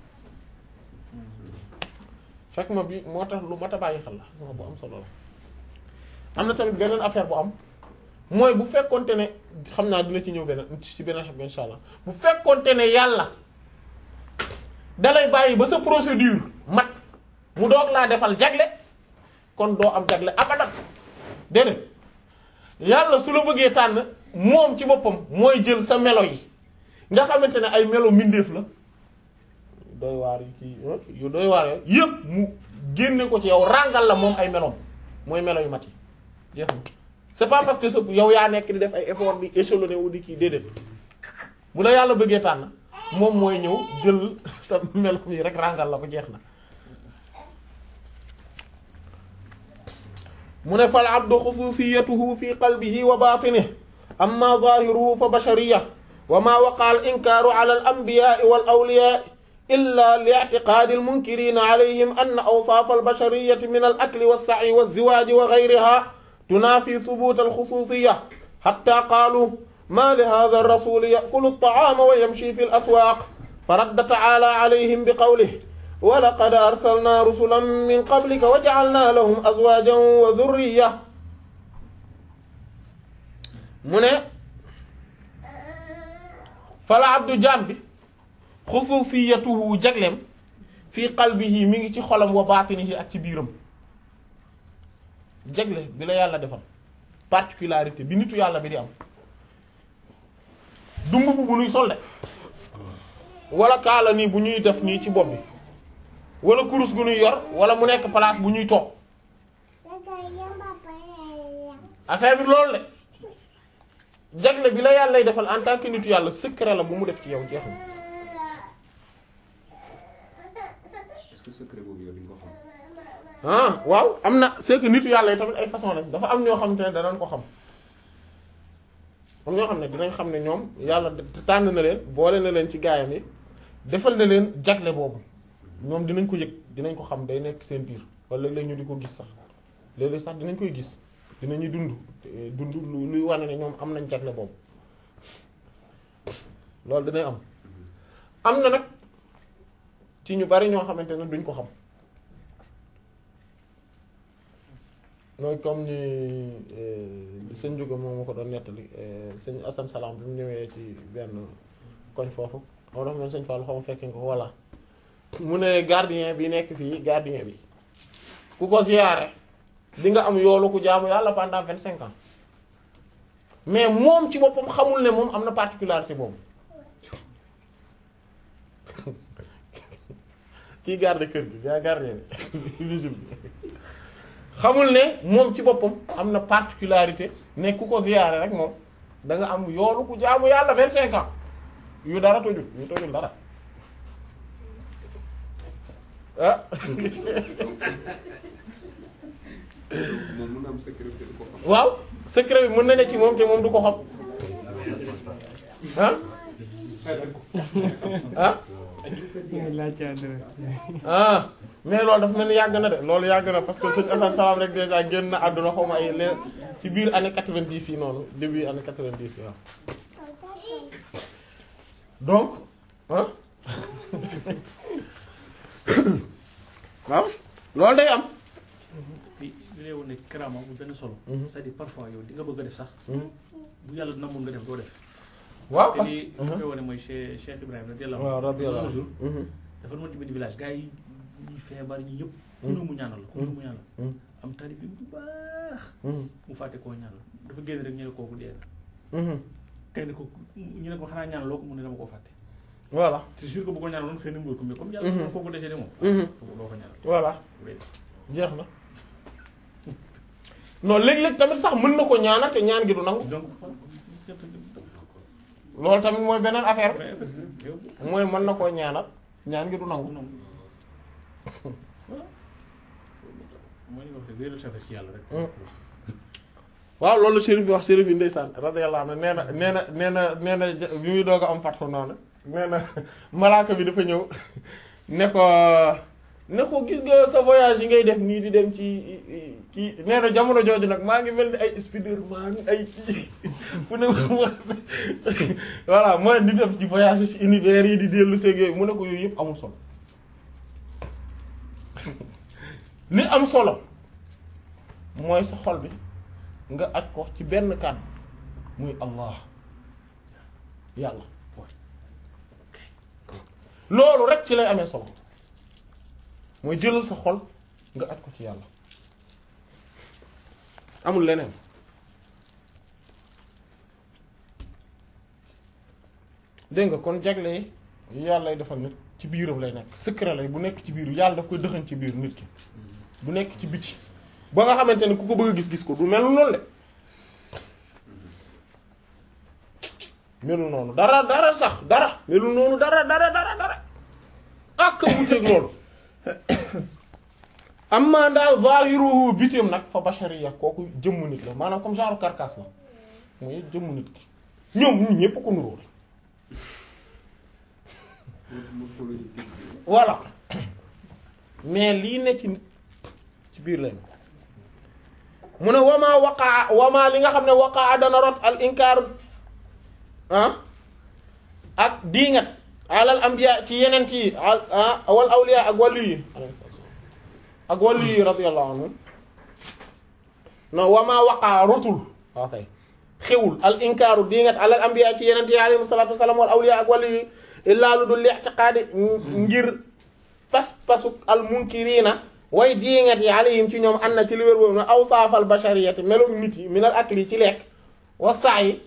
S1: fekk ma bi moo tax lu mat a bàyyi xel la moo bu am solo la am na tamit beneen affaire bu am mooy bu fekkonte ne xam naa dina ci ñëw beneen ci beneen xam insha allah bu fekkonte ne yàlla dalay bàyyi ba sa procédure mat mu doog laa defal jagle kon doo am jagle abadan déedéet yàlla su la bëggee tànn moom ci boppam mooy jël sa melo yi nga xamante ne ay melo mbindeef la doy waar yi kii yu doy waar yooyu yëpp mu génne ko ci yow ràngal la moom ay meloom mooy melo yu mat yi jeex na c'est pas parce que sa yow yaa nekk di def ay effort di échelonné wu di kii déedéet bu la yàlla bëggee tànn moom mooy ñëw jël sa melo yi rek ràngal la ko jeex na mu ne fal abdu xususiyatuhu fi qalbihi wa batinihi amma zahiruhu fa bashariya wa ma waqa al inkaaru ala al anbiya'i wal awliya'i illa li i'tiqaadi al munkirina alayhim anna awsaaf al bashariyati min al akli was sa'i waz ziwaji wa ghayriha tunafi thubut al khususiyya hatta qaalu ma li hadha ar rasul ya'kulu at ta'ama wa yamshi fi al aswaq faradda ta'ala alayhim bi qawlihi wa laqad arsalna rusulan min qablika wa ja'alna lahum azwajan wa dhurriyya mu ne fala abdu jaam bi xususiyatuhu jagleem fii qalbihi mi ngi ci xolam wa baatinihi ak ci biiram jagle bi la yàlla defal particularité bi nitu yàlla bi di am du mbubb bu nuy solde wala kaala nii bu ñuy def nii ci bopp bi wala kurus gu nuy yor wala mu nekk place bu ñuy toog affaire bi loolu le jagle bi la yàllay defal en tant que nitu yàlla secret la bu mu def ci yow jeex na
S2: est-ce
S4: que secret boobu yow di nga ko xam.
S1: ah waaw am na c'est que nitu yàlla yi tamit ay façon lañ dafa am ñoo xam te ne danañ ko xam am ñoo xam ne dinañ xam ne ñoom yàlla tànn na leen boole na leen ci gaayam yi defal na leen jagle boobu ñoom dinañ ko yëg dinañ ko xam day nekk seen biir wala léeg-léeg ñu di ko gis sax léeg-léeg sax dinañ koy gis dinañuy dund eh, dund lu luy wane ne ñoom am nañ jagle boobu loolu dinañ am am na nag ci ñu bari ñoo xamante ne duñ ko xam mooy comme ni eh, sëñ Jóga moom ma ko doon nettali eh, sëñ Assane Salam bi mu ñëwee ci benn koñ foofu moo tax man sëñ Fall xaw ma fekkee nga ko voilà mu ne gardien bi nekk fii gardien bi ku ko ziyaare di nga am yoolu ku jaamu yàlla pendant vingt cinq ans mais moom ci boppam xamul ne moom am na particularité boobu kii garde kër gi gaa gardien bi vigile bi xamul ne moom ci boppam am na particularité ne ku ko ziyaare rek moom da nga am yoolu ku jaamu yàlla vingt cinq ans yu dara tojul yu tojul dara ah
S4: moom mun na am secret te du ko xam.
S1: waaw secret bi mën na ne ci moom te moom du ko xam ah ah ah mais loolu dafa mel ni yàgg na de loolu yàgg na parce que sëñ Assane Salam rek déjà génn na àdduna xaw ma ay les ci biir année quatre-vingt-dix yi noonu début année quatre-vingt-dix yi waaw donc ah waaw loolu day am
S5: li li lay woon ne karaama bu benn solo.
S1: Mhm.
S5: c'est-à-dire parfois yow di nga bëgg a def sax. bu yàlla namul nga def doo def.
S1: waaw
S5: te
S1: parce
S5: li li koy wane mooy Cheikh Cheikh Ibrahima radiyallahu
S1: waaw radiyallahu
S5: un jour
S1: anhu
S5: dafa demoon ci benn village gars yi ñuy feebar ñi yëpp. ku ne mu ñaanal la ku ne mu ñaanal.
S1: Mhm.
S5: am taalib bi bu baax.
S1: Mhm.
S5: mu fàtte koo ñaanal dafa génn rek ñu ne kooku dee na.
S1: Mhm.
S5: kay ne ko ñu ne ko xanaa ñaanal loo ko mu ne dama koo fàtte.
S1: voilà
S5: c'est sûr que bu ko ñaanaloon xëy na mu wër ko mais comme
S1: Mhm.
S5: yàlla kooku décédé moom.
S1: Mhm.
S5: doo ko ñaanal.
S1: voilà
S5: wéy.
S1: jeex na non léeg-léeg tamit sax mën na ko ñaanal te ñaan gi du nangu
S5: donc.
S1: loolu tamit mooy beneen affaire
S5: mais yow.
S1: bi mooy mën na koo ñaanal ñaan gi du nangu
S5: non voilà mooy li nga wax de wéeru safar ci yàlla rek.
S1: waaw loolu la shérif bi wax shérif yi ndeysaan radiyallahu anhu nee na nee na nee na nee na ja- bi muy doog a am fatxu noonu nee na malaaka bi dafa ñëw ne ko ne ko gis nga sa voyage yi ngay def nii di dem ci kii nee na jamono jooju nag maa ngi mel ni ay Spiderman ay kii mu ne voilà mooy di def ci voyage ci univers yi di dellu seeg yooyu mu ne ko yooyu yëpp amul solo li am solo mooy sa xol bi nga aj ko ci benn kàddu muy allah yàlla loolu rek ci lay amee solo mooy jëlal sa xol nga aj ko ci yàlla amul leneen dégg nga kon jagle yi yàlla lay defal nit ci biiram lay nekk secret lay bu nekk ci biiru yàlla daf koy dëxañ ci biir nit ki bu nekk ci biti ba nga xamante ne ku ko bëgg a gis-gis ko du melu noonu de melu noonu dara dara sax dara melu noonu dara dara dara dara ak wuteeg loolu amma daal zahiruhu bitim nag fa bashariya kooku jëmmu nit la maanaam comme genre carcasse la mooy jëmmu nit ki ñoom ñun ñépp ko nuróo
S4: morphologie type bi.
S1: voilà mais lii ne ci nit ci biir lay mu ne wamaa waqaa wamaa li nga xam ne waqaa dana rot al inkaaru ah ak diingat alal ambiya ci yeneen yi al ah wal awliya ak wàllu yi ak wàllu yi radiyallahu anhu non wamaa waqaa rotul ok xewul al inkaaru diingat alal ambiya ci yeneen yi alayhi salatu wasalam wal awliya ak wàllu yi illaa lu dul li'tiqaadi ngir pas pasuk al munkirina way diingat yi alayhim ci ñoom an na ci li wér boobu ne awsaafal bashariyati meloom nit yi minal akli ci lekk wa sa'i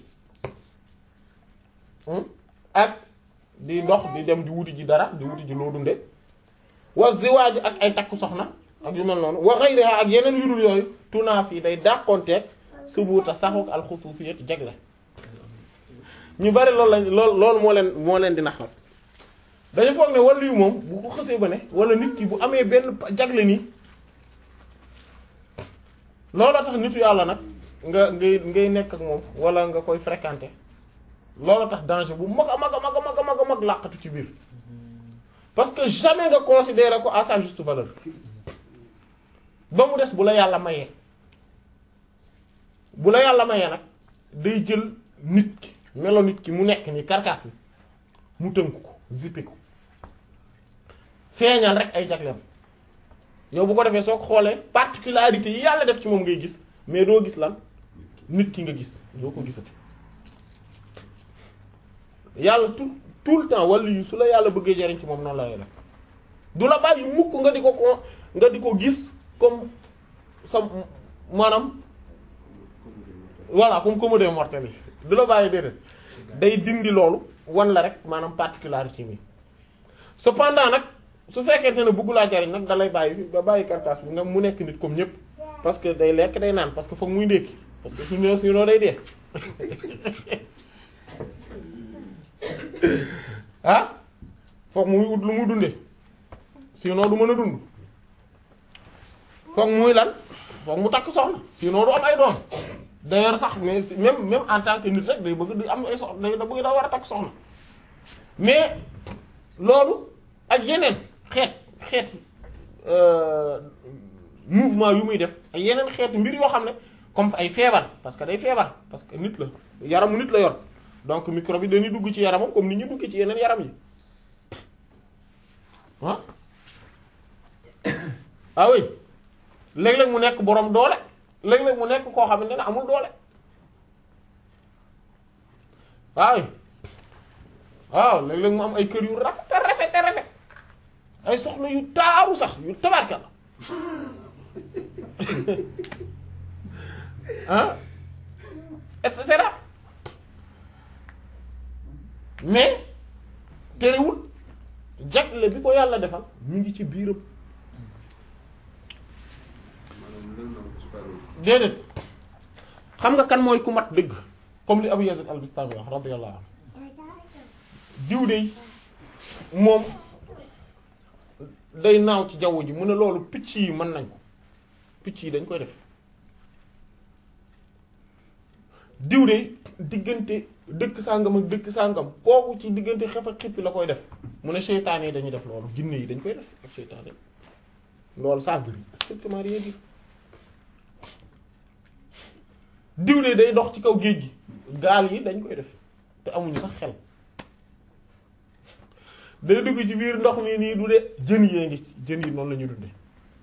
S1: ak di dox di dem di wuti ji dara di wuti ji loo dunde wa ziwaaj ak ay takku soxna ak yu mel noonu wa ghayriha ak yeneen yu dul yooyu tunaa fii day dàqonteeg subuuta saxuk al xusuusiyati jagle ñu bari loolu lañ lool loolu moo leen moo leen di naxal dañu foog ne wàllu yu moom bu ko xësee ba ne wala nit ki bu amee benn jagle nii looloo tax nitu yàlla nag nga ngay ngay nekk ak moom wala nga koy fréquenter looloo tax danger bu mag a mag a mag a mag a mag a mag làqatu ci biir parce que jamais nga considérer ko à sa juste valeur ba mu des bu la yàlla mayee bu la yàlla mayee nag day jël nit ki melo nit ki mu nekk ni carcasse bi mu tënk ko zippé ko feeñal rek ay jagleem yow bu ko defee soo ko xoolee particularité yi yàlla def ci moom ngay gis mais doo gis lan nit ki nga gis doo ko gisati yàlla tout tout le temps wala yu su la yàlla bëggee jariñ ci moom noonu la lay def du la bàyyi mukk nga di ko ko nga di ko gis comme sa maanaam voilà comme commode mortel yi du la bàyyi déedéet day dindi loolu wan la rek maanaam particularité bi cependant nag su fekkente ne bëggu laa jariñ nag da lay bàyyi ba bàyyi carcasse bi nga mu nekk nit comme ñëpp parce que day lekk day naan parce que foog muy ndékki parce que suñu sinon day dee ah foog muy ut lu mu dunde sinon du mën a dund foog muy lan foog mu takk soxna sinon du am ay doom d'ailleurs sax mais même même en tant que nit rek day bëgg di am ay soxna day da bëgg daa war a takk soxna mais loolu ak yeneen xeet xeet mouvement yu muy def ak yeneen xeet mbir yoo xam ne comme ay feebar parce que day feebar parce que nit la yaramu nit la yor donc microbe yi dañuy dugg ci yaramam comme ni ñu dugg ci yeneen yaram yi ah ah oui léeg-léeg mu nekk boroom doole léeg-léeg mu nekk koo xamante ne amul doole waaw waaw léeg-léeg mu am ay kër yu rafet rafet rafet ay soxna yu taaru sax yu tabarka la ah et cetera mais terewul jagle bi ko yàlla defal ñu ngi ci biiram déedéet xam nga kan mooy ku mat dëgg comme li Abu Yazid al-Bistami wax radiyallahu anhu diw de moom day naaw ci jaww ji mu ne loolu picc yi mën nañ ko picc yi dañ koy def diw de diggante dëkk sàngam ak dëkk sàngam kooku ci diggante xef ak xippi la koy def mu ne seytaane yi dañuy def loolu jinne yi dañ koy def ak seytaane loolu ça veut dire strictement rien dire diw de day dox ci kaw géej gi gaal yi dañ koy def te amuñu sax xel day dugg ci biir ndox mi nii du de jën yee ngi jën yi noonu la ñu dunde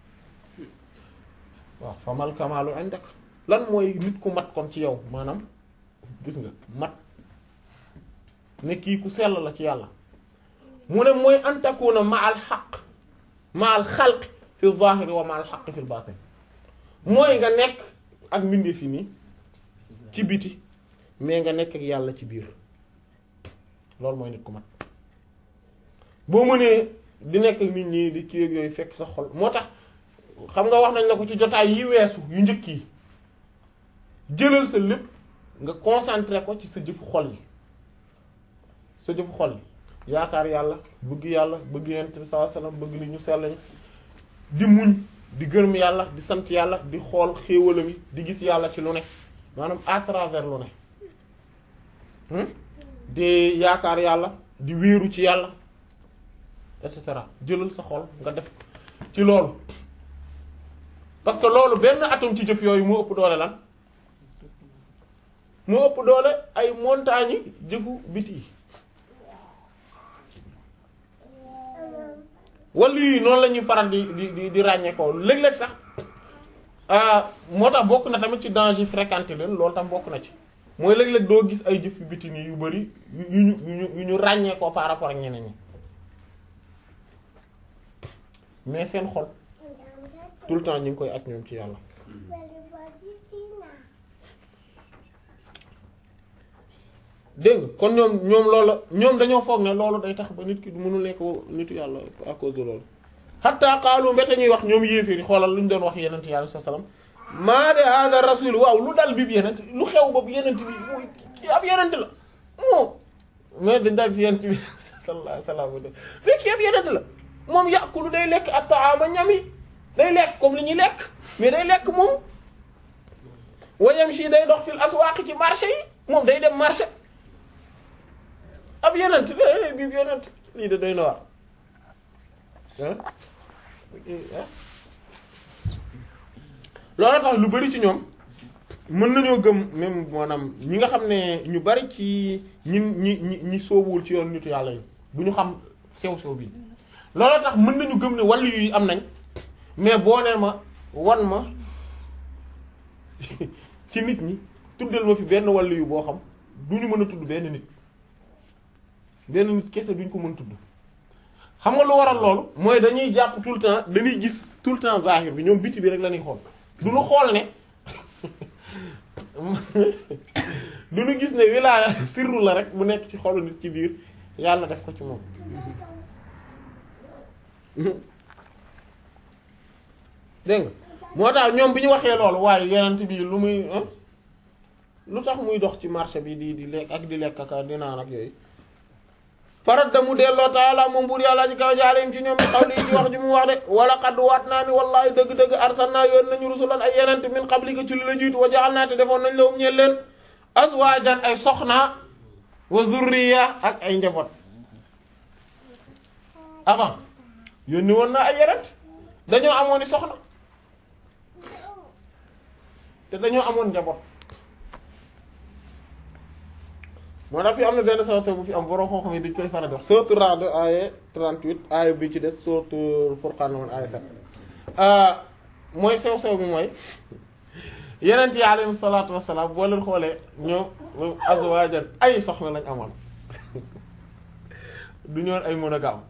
S1: waaw famal kamaalu indak lan mooy nit ku mat kon ci yow maanaam gis nga mat ne kii ku sell la ci yàlla mu ne mooy antakuna ma al xaq ma al xalq fi zahiri wa ma al xaq fi batin mooy nga nekk ak mbindee fi nii ci biti mais nga nekk ak yàlla ci biir loolu mooy nit ku mat boo mënee di nekk ak nit ñi di kii ak yooyu fekk sa xol moo tax xam nga wax nañ la ko ci jotaay yi weesu yu njëkk yi jëlal sa lépp nga concentré ko ci sa jëfu xol yi sa jëfu xol yi yaakaar yàlla bëgg yàlla bëgg yonent bi sallallahu alayhi wasallam bëgg li ñu sell ñi di muñ di gërëm yàlla di sant yàlla di xool xéewalam yi di gis yàlla ci lu ne maanaam à travers lu ne di yaakaar yàlla di wéeru ci yàlla et cetera jëlal sa xol nga def ci loolu parce que loolu benn atome ci jëf yooyu moo ëpp doole lan moo ëpp doole ay montagnes yi jëfu biti yi wala yi noonu la ñuy faral di di di ràññee ko léeg-léeg sax moo tax bokk na tamit ci danger fréquenté leen loolu tam bokk na ci mooy léeg-léeg doo gis ay jëf yu biti nii yu bari yu ñu yu ñu yu ñu ràññee ko par rapport ak ñeneen ñi mais seen xol tout le temps ñu ngi koy ak ñoom ci yàlla dégg nga kon ñoom ñoom loolu ñoom dañoo foog ne loolu day tax ba nit ki du mënul nekk nitu yàlla à cause de loolu hatta qaalu mbete ñuy wax ñoom yéeféeri xoolal lu ñu doon wax yenent yàlla sa salaam maa de hada rasul waaw lu dal bi yenent lu xew boobu yenent bi muy kii ab yenent la moo mais dañ daal ci yenent bi sallallahu alayhi wasallam mais kii yëpp yeneen la moom yàqulu day lekk ak taama ñam yi day lekk comme li ñuy lekk mais day lekk moom wayam si day dox fil aswaaq ci marché yi moom day dem marché ab yeneen eh bii yeneen lii de doy na waar loolu tax lu bari ci ñoom mën nañoo gëm même maanaam ñi nga xam ne ñu bari ci ñi ñi ñi ñi soobuwul ci yoon nitu yàlla yi bu ñu xam sew sew bi loolu tax mën nañu gëm ne wàllu yi am nañ mais boo nee ma wan ma ci nit ñi tuddal ma fi benn wàllu yu boo xam du ñu mën a tudd benn nit benn nit kese duñ ko mën tudd xam nga lu waral loolu mooy dañuy jàpp tout le temps dañuy gis tout le temps zahir bi ñoom biti bi rek la ñuy xool du ñu xool ne du ñu gis ne wilaaya sirru la rek bu nekk ci xolu nit ci biir yàlla def ko ci moom dégg nga moo tax ñoom bi ñu waxee loolu waaye yenent bi lu muy lu tax muy dox ci marché bi di di lekk ak di lekk ak di naan ak yooyu farat da mu delloo taala moom buur yàlla ci kaw jaarim ci ñoom bi xawli ci wax ji mu wax de wala xadd waat naa ni wallahi dëgg-dëgg arsalnaa yoon nañu rusulan ay yenent min qablika ci li la jiitu wa jaxal naa te defoon nañ la um ñeel leen azwaajan ay soxna wa zurriya ak ay njaboot avant yónni woon naa ay yenent dañoo amoon i soxna te dañoo amoon njaboot moo tax fi am na benn saw saw bu fi am borom xam-xam yi dañ koy faral di wax sourate Ra'd aaya 38 aaya bi ci des sourate Furqan woon aaya 7 mooy sew sew bi mooy yeneen yi alayhi salaatu wassalaam boo leen xoolee ñoom azwaajan ay soxna lañ amoon du ñoon ay monogame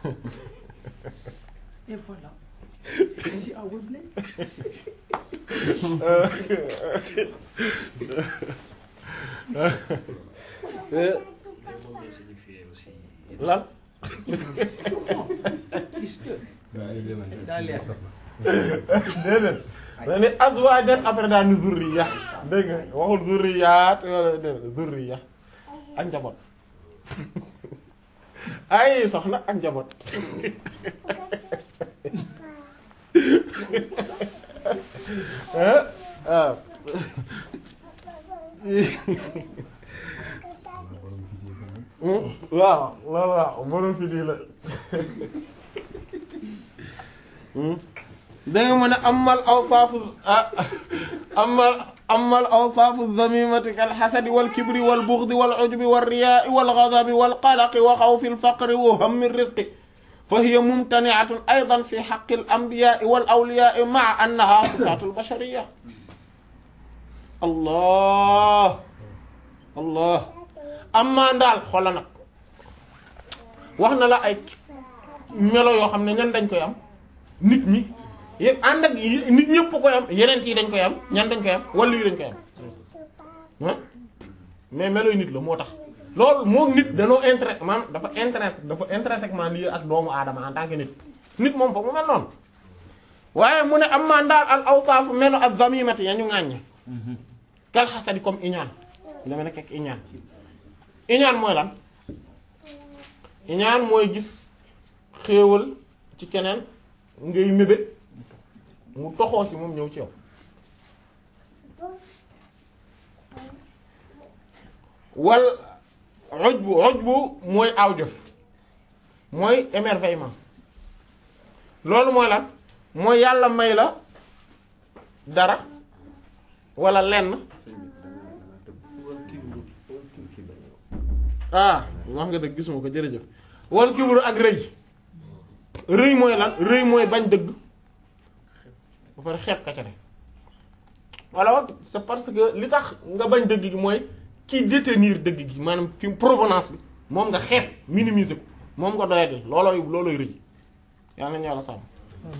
S2: Et voilà. Ici à Wembley, c'est sûr.
S1: lan
S2: Est-ce que
S3: daa
S2: leer.
S1: déedéet da ni azwaajan après daal ni zurriya dégg nga waxul zurriyaat wala déedéet zurriya ak njaboot ay soxna ak njaboot ah waaw waaw waaw waaw borom fi di la da nga mën a amal awsaafu amal amal awsaafu zamimati kal xasadi wal kibri wal buxdi wal ujubi wal riyaai wal gadabi wal qalaqi wa xawfi al faqri wa hammi risqi fa hiya mumtaniatun aydan fi xaqi al anbiyaai wal awliyaai maa annaha sifaatu al bashariya allah allah amma ndaal xoola nag wax na la ay melo yoo xam ne ñan dañ koy am nit ñi yëpp ànd ak nit ñëpp koy am yeneen yi dañ koy am ñan dañ koy am wala yi dañ koy am ah mais melo yu nit la moo tax loolu moom nit danoo intérêt maanaam dafa intéressé dafa intrinsèquement lié ak doomu aadama en tant que nit nit moom foog mu mel noonu waaye mu ne am maa ndaal al awsaafu melo ak zamimati ya ñu ŋàññe kal xasadi comme iñaan dama nekk ak iñaan iñaan mooy lan iñaan mooy gis xéewal ci keneen ngay mébét mu toxoo ci moom ñëw ci yow wal ujbu ujbu mooy aw jëf mooy émerveillement loolu mooy lan mooy yàlla may la dara wala lenn ah wax nga dëgg gisuma ko jërëjëf wal kibru ak rëy rëy mooy lan rëy mooy bañ dëgg ba pare xeeb ka ca ne voilà c'est parce que li tax nga bañ dëgg gi mooy ki détenir dëgg gi maanaam fi provenance bi moom nga xeeb minimiser ko moom nga doyadi loolooy loolooy rëy yaa nañu yàlla sàmm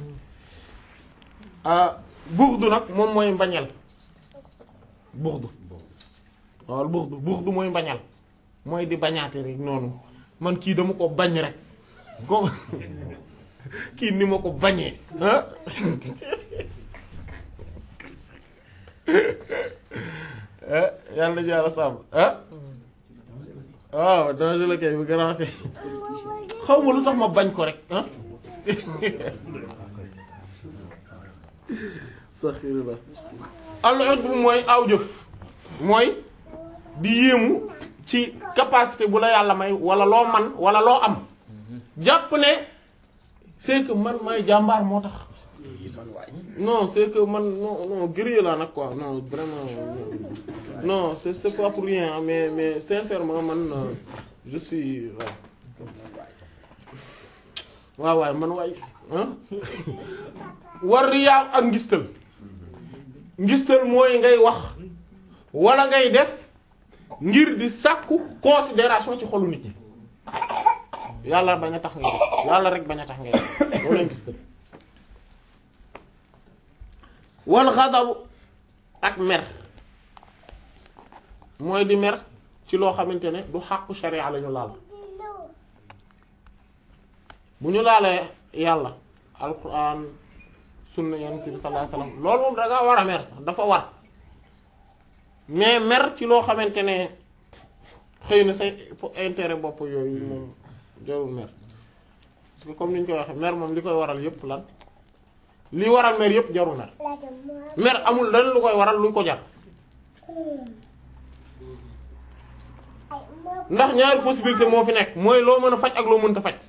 S1: buxdu nag moom mooy mbañeel buxdu waaw buxdu buxdu mooy mbañal mooy di bañaate rek noonu man kii dama ko bañ rek ko kii ni ma ko bañee ah yàlla na yàlla sàmm ah waaw danger la kay bu garaaw kay xaw ma lu tax ma bañ ko rek ah saxirullah al bu mooy aw jëf mooy di yéemu ci capacité bu la yàlla may wala loo man wala loo am jàpp ne c'est que man may jàmbaar moo tax non c'est que man non non guerrier laa nag quoi non vraiment non c'est c'est pas pour rien mais mais sincèrement man euh, je suis waaw waaw waay man waay ah war riyaa ak ngistal ngistal mooy ngay wax wala ngay def ngir di sàkku considération ci xolu nit ñi yàlla bañ a tax ngay def yàlla rek bañ a tax ngay def loolu ngistal wal xadabu ak mer mooy di mer ci loo xamante ne du xàqu sharia la ñu laal bu ñu laalee yàlla alquran sunna yonent bi sallallahu alayhi wasallam loolu moom da nga war a mer sax dafa war mais mer ci loo xamante ne xëy na say intérêt bopp yooyu moom jarul mer parce que comme ni ñu koy waxee mer moom li koy waral yépp lan li waral mer yépp jarul mer mer amul lan lu koy waral lu ko jar ndax ñaari possibilité moo fi nekk mooy loo mën a faj ak loo mënta faj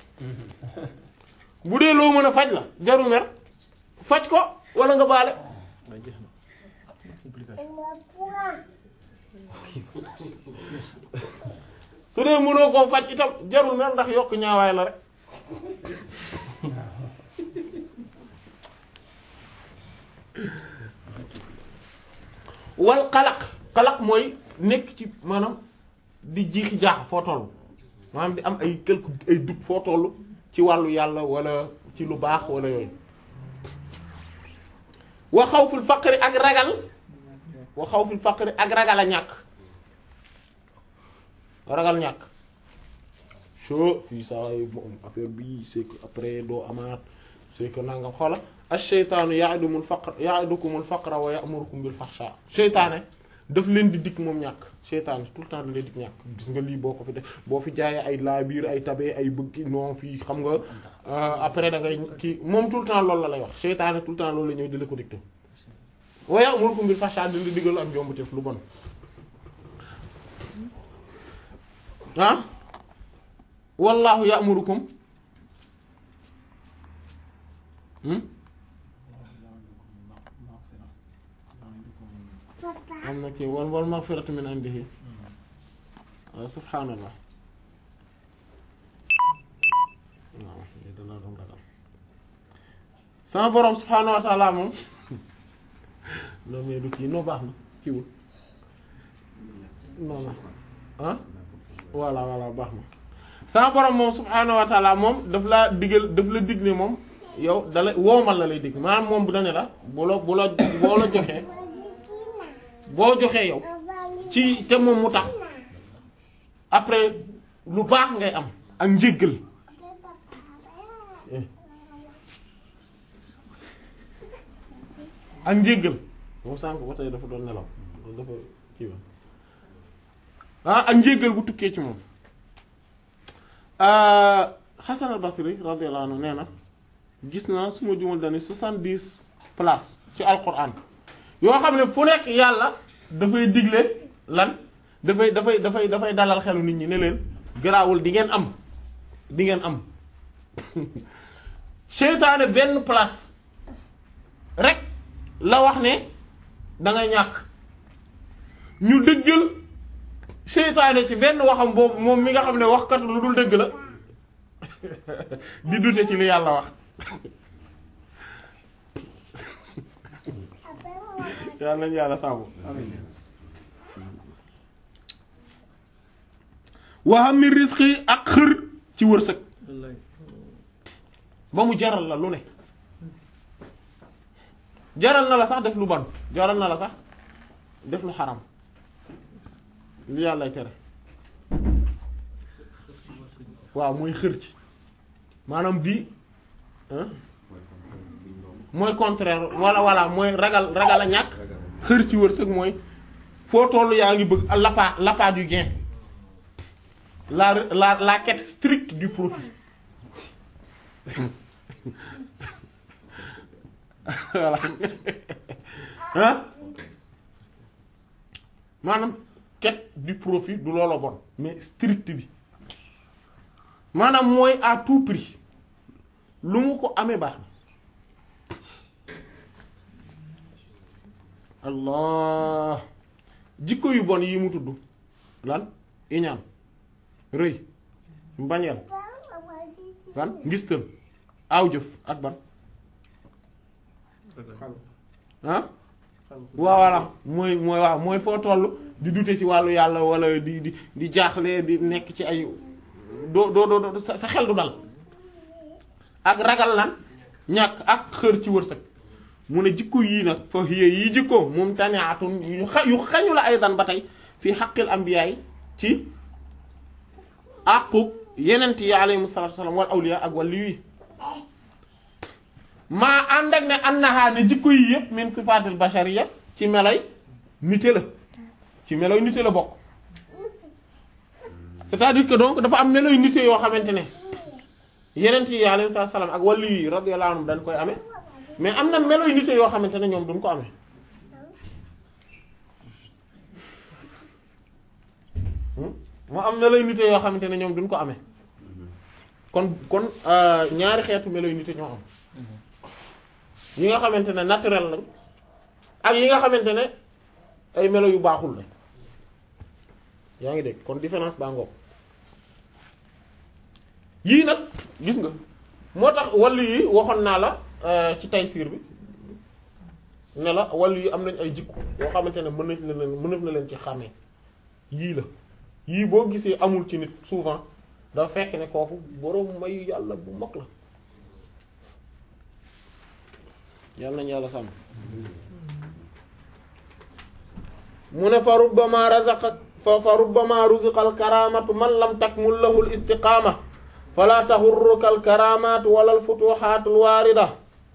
S1: bu dee loo mën a faj la jarul mer faj ko wala nga baale
S5: waaw jeex na complication
S1: su dee mënoo koo faj itam jarul mer ndax yokk ñaawaay la rek wal xalaq xalaq mooy nekk ci maanaam di jiixi jaax foo toll maanaam di am ay quelque ay dug foo toll ci wàllu yàlla wala ci lu baax wala yooyu wa xawful faqri ak ragal wa xawful faqri ak ragal a ñàkk ragal ñàkk so fii saa yi moom affaire bi c'est que après doo amaat c'est que nangam xoola ash-shaytaanu ya'idukumul faqra ya'idukumul faqra wa ya'murukum bil fahsha seytaane daf leen di dikk moom ñàkk seytaane tout le temps da leen dikk ñàkk gis nga lii boo ko fi def boo fi jaayee ay laa biir ay tabee ay bëgg non fii xam nga après da ngay kii moom tout le temps loolu la lay wax seytaane tout le temps loolu la ñëw di la ko dicté wa ya'murukum bil fahsha di la digal am jombuteef lu bon ah wallahu ya'murukum am na kii wal wal maghfiratu min indihi waaw subhaanallah waaw lii danaa doon ragal sama borom subhaanahu wa ta'ala moom non mais du kii noo baax na kiiwul non non ah voilà voilà baax na sama borom moom subhaanahu wa ta'ala moom daf laa digal daf la dig ne moom yow dala woomal la lay dig maanaam moom bu dane la bu la bu la boo la joxee boo joxee yow ci te moom mu tax après lu baax ngay am ak njéggal ak njéggal moom sànk ba tey dafa doon nelaw dafa kii wa ah ak njéggal bu tukkee ci moom Hasan al-Basri radiyallahu anhu nee na gis naa su ma jumal dani soixante-dix places ci alquran yoo xam ne fu nekk yàlla dafay digle lan dafay dafay dafay dafay dalal xelu nit ñi ne leen garaawul di ngeen am di ngeen am seytaane benn place rek la wax ne da nga ñàkk ñu dëggal seytaane ci benn waxam boobu moom mi nga xam ne waxkat lu dul dëgg la di dute ci li yàlla wax yàlla nañu yàlla sàmm waxam mi risque ak xër ci wërsëg
S5: wallaay
S1: ba mu jaral la lu ne jaral na la sax def lu bon jaral na la sax def lu xaram li yàllay tere waaw mooy xër ci maanaam bii hein mooy contraire walla walla mooy ragal ragal a ñàkk xër ci wërsëg mooy foo tollu yaa ngi bëgg l'appât l'appât du gain la la la quête stricte du profit voilà hein maanaam quête du profit du loolo bon mais strict bi maanaam mooy à tout prix lu mu ko amee baax na allah jikko yu bon yi mu tudd lan iñaan rëy mbañeel lan ngistal aaw jëf ak ban ah waaw voilà mooy mooy waaw mooy foo toll di dute ci wàllu yàlla wala di di di jaaxle di nekk ci ay doo doo doo sa sa xel du dal ak ragal lan ñàkk ak xër ci wërsëg mu ne jikko yii nag fa hiya yii jikko moom taniatun yu xa yu xañu la ay dan ba tey fii xaqil ambiyaay ci àqu yenent yi alayhimu salaatu wasalaam wal awliya ak wàllu yi maa ànd ak ne annaha ne jikko yi yëpp min sifaatil bashariya ci melay nite la ci meloy nite la bokk c'est-à-dire que donc dafa am meloy nite yoo xamante ne yenent yi alayhi salaam ak wàllu yi radiyallahu anhum dañ koy amee mais am na meloy nite yoo xamante ne ñoom duñ ko amee moo am meloy nite yoo xamante ne ñoom duñ ko amee kon kon ñaari xeetu meloy nite ñoo am yi nga xamante ne naturel lañ ak yi nga xamante ne ay melo yu baaxul la yaa ngi dégg kon différence baa ngoog yii nag gis nga moo tax wàllu yi waxoon naa la ci taysiir bi ne la wàllu yi am nañ ay jikko yoo xamante ne mën nañ leen mën na leen ci xàmmee yii la yii boo gisee amul ci nit souvent dafa fekk ne kooku boroom mayu yàlla bu mag la yàlla nañu yàlla sàmm mu ne fa rubbama razaqa fa fa rubbama ruziqa al karamatu man lam takmul lahu al istiqama fala taxurruka al karamatu wala al futuhat al warida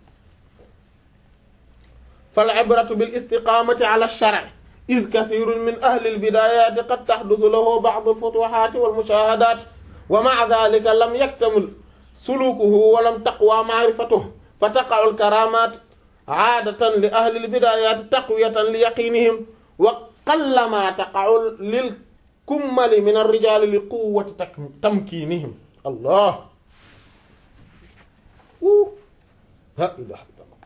S1: fal ibratu bil istiqamati ala al shar' id kathirun min ahli al bidayati qad tahduthu lahu ba'd al futuhat wal mushahadat wa ma'a dhalika lam yaktamil sulukuhu wa lam taqwa ma'rifatuhu fa taqa'u al karamat aadatan li ahli lbidayati taqwiyatan li yaqinihim wa qallama taqa'u lil kummali min arrijali li quwwati tamkinihim allah la ilaha illallah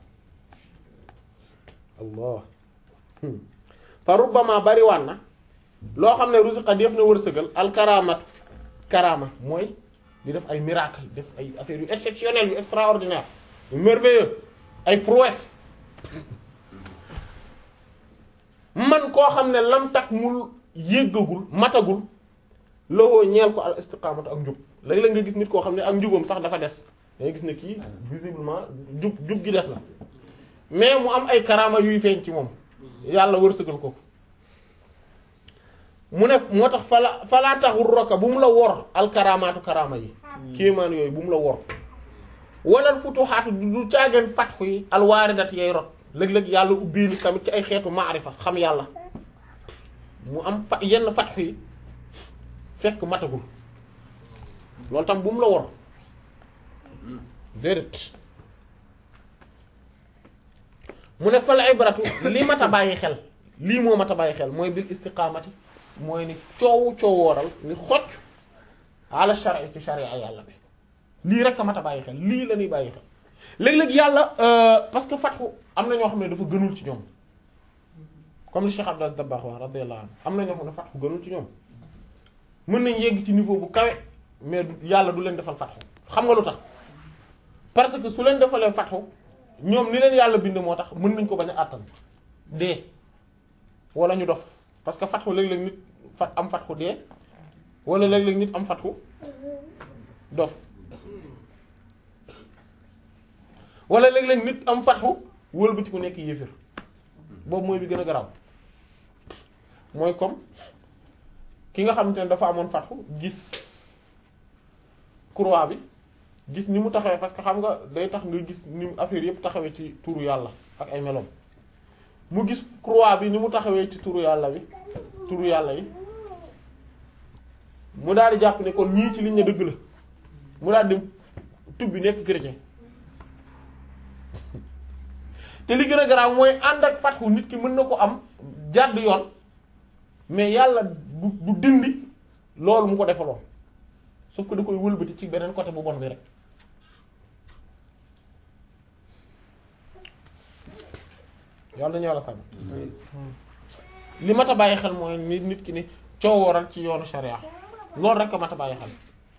S1: allah fa rubbama bari waan na loo xam ne rusiqa def na wërsëgal alkaramatu karama mooy di def ay miracle def ay affaires yu exceptionnelles yu extraordinaire yu merveilleux ay prouesse man koo xam ne lam tak mul yéggagul matagul loxoo ñeel ko al istiqamatu ak njub léeg-léeg nga gis nit koo xam ne ak njubam sax dafa des dangay gis ne kii visiblement jub jub gi des na mais mu am ay karama yuy feeñ ci moom yàlla wërsëgal ko mu ne moo tax fala falaa taxul roka bu mu la wor al karamaatu karama yi kéemaan yooyu bu mu la wor walal futuhaatu du caageen fatxu yi alwaaridat yay rot léeg-léeg yàlla ubbi nit tamit ci ay xeetu maarifa xam yàlla mu am fa yenn fatxu yi fekk matagul loolu tam bu mu la wor déedéet mu ne fal ibratu li mat a bàyyi xel lii moo mat a bàyyi xel mooy bil istiqaamati mooy ni coowu coowooral ni xocc ala shar'i ci sharia yàlla bi lii rek a mat a bàyyi xel lii la ñuy bàyyi xel léeg-léeg yàlla parce que fatxu am na ñoo xam ne dafa gënul ci ñoom comme li Cheikh Abdou Aziz Dabakh wax radiyallahu anhu am na ñoo xam ne fatxu gënul ci ñoom mën nañ yegg ci niveau bu kawe mais du yàlla du leen defal fatxu xam nga lu tax parce que su leen defalee fatxu ñoom ni leen yàlla bind moo tax mën nañ ko bañ a àttan dee wala ñu dof parce que fatxu léeg-léeg nit fat am fatxu dee wala léeg-léeg nit am fatxu dof wala léeg-léeg nit am fatxu wëlbati ku nekk yéefir boobu mooy bi gën a garaaw mooy comme ki nga xamante ne dafa amoon fatxu gis croix bi gis ni mu taxawee parce que xam nga day tax nga gis ni affaire yëpp taxawee ci turu yàlla ak ay meloom mu gis croix bi ni mu taxawee ci turu yàlla bi turu yàlla yi mu daal di jàpp ne kon ñii ci liñ ne dëgg la mu daal di tubbi nekk chrétien te li gën a garaaw mooy ànd ak fatxu nit ki mën na ko am jàdd yoon mais yàlla du du dindi loolu mu ko defaloon sauf que da koy wëlbati ci beneen côté bu bon bi rek yàlla nañu yàlla sàmm li mat a bàyyi xel mooy nit nit ki ni coowooral ci yoonu sharia loolu rek a mat a bàyyi xel